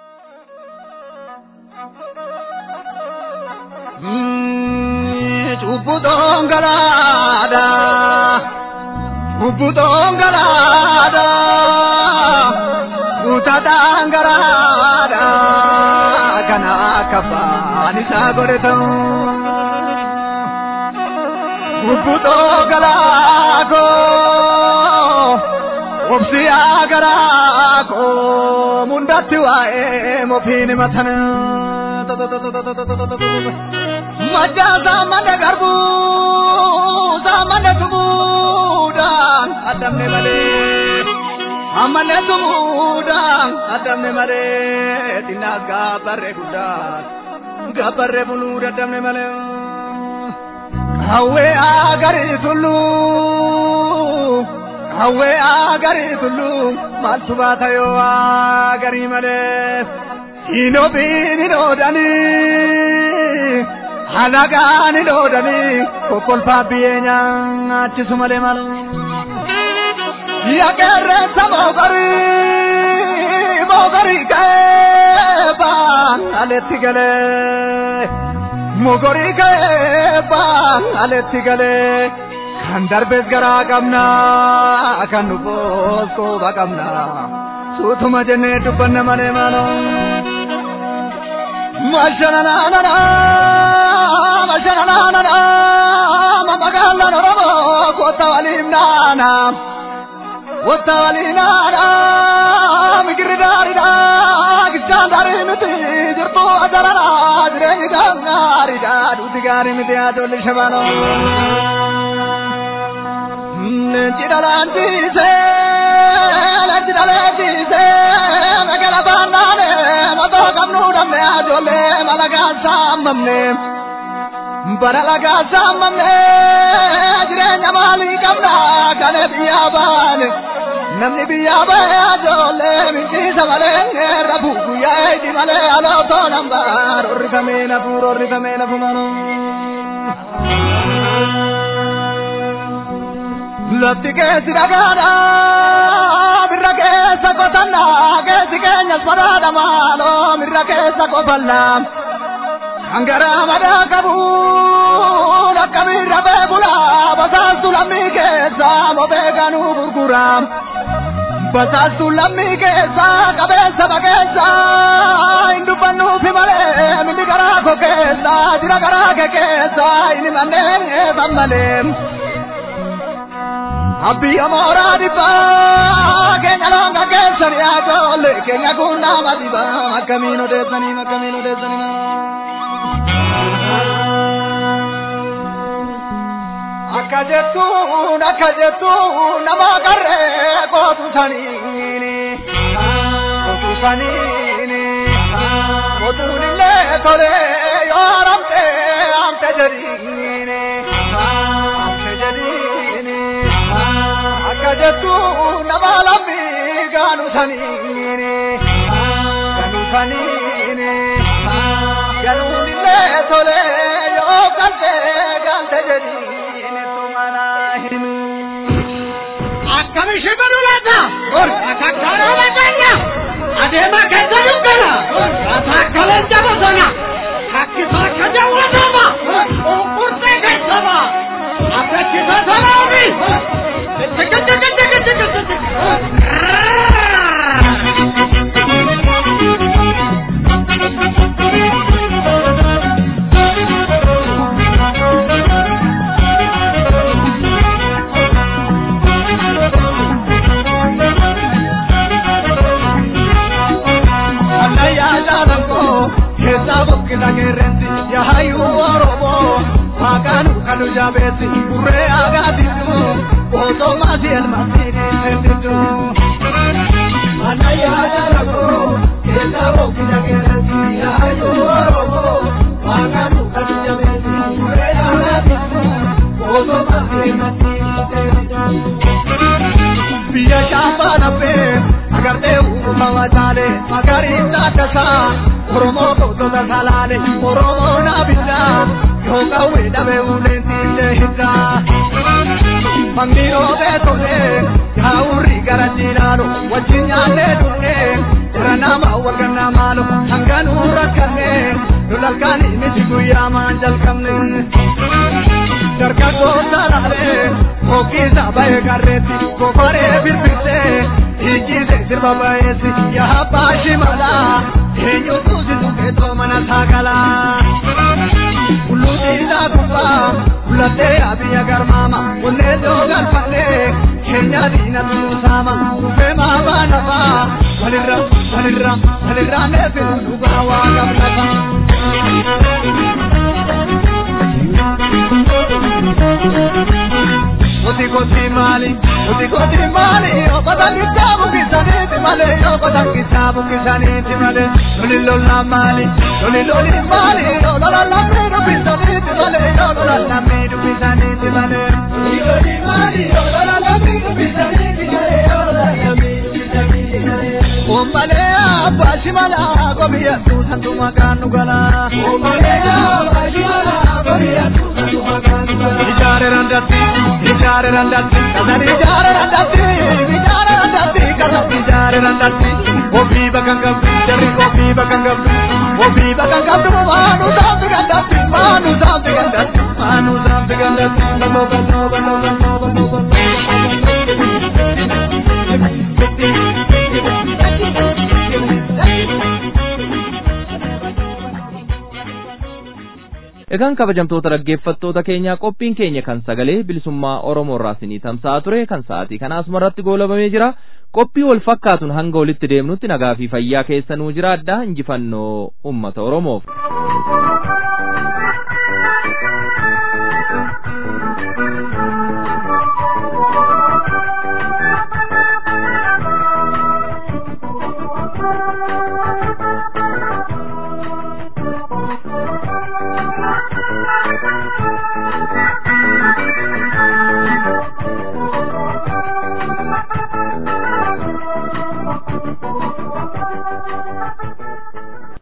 Cubbutoon galaadha. Cubbutoon galaadha. Guutataan garaadha. Kana kafaan isaa godhatamu. Cubbutoo galaakoo. Obsiyaa garaakoo. Mundatti waa'ee mofiin matana. Majjaa saamana garbuu saamana tumuudhaan addamne malee amane tumuudhaan addamne malee xinnaas gaabbarree guddaas gaabbarree buluu daddamne malee hawwee agarii tulluu hawwee agarii tulluu maaltu baata yoo agarii malee. Inobiin inoodanii alagaan hidhoodhanii kokkolfaa biyyee nyaachisu malee malu. Yaaqeerreessa moogarii moogarii keebaa aletti galee moogarii keebaa aletti galee kan darbees garaa qabna kan dhufoos qooba qabna suutuma jennee dubbanna malee maaloo. Mashananana mashananana mamagalan oromo kota walimnana kota walinana migiridarida gichandari miti jirtu adarana jireni dangarida duti gari miti adolli shabano Njidarantise, njidarantise, magala banane, mato kamnu damne ajole, malaga samamne, baralaga samamne, jireenya maalii qabna kane biyya baane, namni biyya bahe ajole, mintiisa malee rafu guyyaa eedi malee alootoo nambaar, orrifamee nafuur, orrifamee nafumanoo. Lafti keessi dhagaadha birra keessa qotanna keessi keenyas badhaadha maaloo mirra keessa qofanna kan garaa madaa qabu akka mirra beekula basaastu lammii keessa mophee ganuu gurgura basaastu lammii keessa qabeessa bakeessa hin dubbannuufi malee mindi garaa koo keessa jira garaa kee keessa inni manneen eefan malee. Abbiya mooraa dhibbaa keenya loonga keessan yaadoolle keenya kun nama dhibaa akkamiin odeessanii akkamiin odeessanii. Akka jettuun akka jettuun nama qarree kootu saniini kootu saniini kootuun illee tolee yoo haramte amte jedhiini amte jedhiini. akka jettu nama lammi gaanu saniini gaanu saniini ganuun illee tole yoo galte galte jedhiini tumana himu. Akkami shibiru laata? Akakkaara laataanya? Adeema keessa dukkana? Ataakkaleen jaba sana? Kakkisaa akka jawwatama? Qurqurtee keessama? Abbachisa sanaami? Maqaan kanu jabeeti burree agaatitu otoo maasii elmaasiini hedditu. Mana yaada rakkoo keessa boqqi dhageessatti yaadu oromoo maqaan kanu jabeeti burree agaatitu otoo maasii elmaasiini hedditu. Biyya shaambaa nabbee agartee uumama taale magariin taaddasaa Oromoo gootota salaale Oromoo naabiddaa yoo qawwee dhabee uleen tiillee hiddaa. Mangii roobee tolee yaa'urri gara jiinaalo wajjin nyaannee dhugnee jira nama wagannaa maalo hanganuu rakkannee lolalkaanii miti guyyaa maan jalqabne. Dargaggoo salaalee hookiisa bahee garreetti gofaree birbirtee hiikiise sirba baheessi yaa abbaa shimalaa eenyutu si tuqeetoo mana saagalaa. Kulluutiidhaa gubbaa kulattee abiyya garmaama onnee joo galfannee keenya diina tunuusaama dhufee maabaa lafaa walirra walirra walirra neefiru dhugaa waa gamnata. Oti koti maali, oti koti maali, obata kitaabu kisaniiti malee, obata kitaabu kisaniiti malee, loli lola maali, loli loli maali, lola lammi dubbisaniiti malee, lola lammi dubbisaniiti malee. Loli loli maali, lola lammi dubbisaniiti malee, lola lammi dubbisaniiti malee. Ommalee abbaa shimalaa, kobiyyattuu santu maqaan nu galaa. Ommalee abbaa shimalaa. randatti ijaare randatti kasan ijaare randatti ijaare randatti kasan ijaare randatti ofii bakka qabdu jarri ofii bakka qabdu ofii bakka qabdu maanu saamti gandatti maanu saamti gandatti maanu saamti gandatti baloo baloo baloo baloo baloo Egaan kabajamtoota dhaggeeffattoota keenyaa qophiin keenya kan sagalee bilisummaa Oromoo irraa isinii tamsa'aa ture kan sa'aatii kana asuma irratti goolabamee jira. Qophii wal fakkaatuun hanga walitti deemnutti nagaa fi fayyaa keessanuu jiraadhaa injifannoo uummata Oromoof.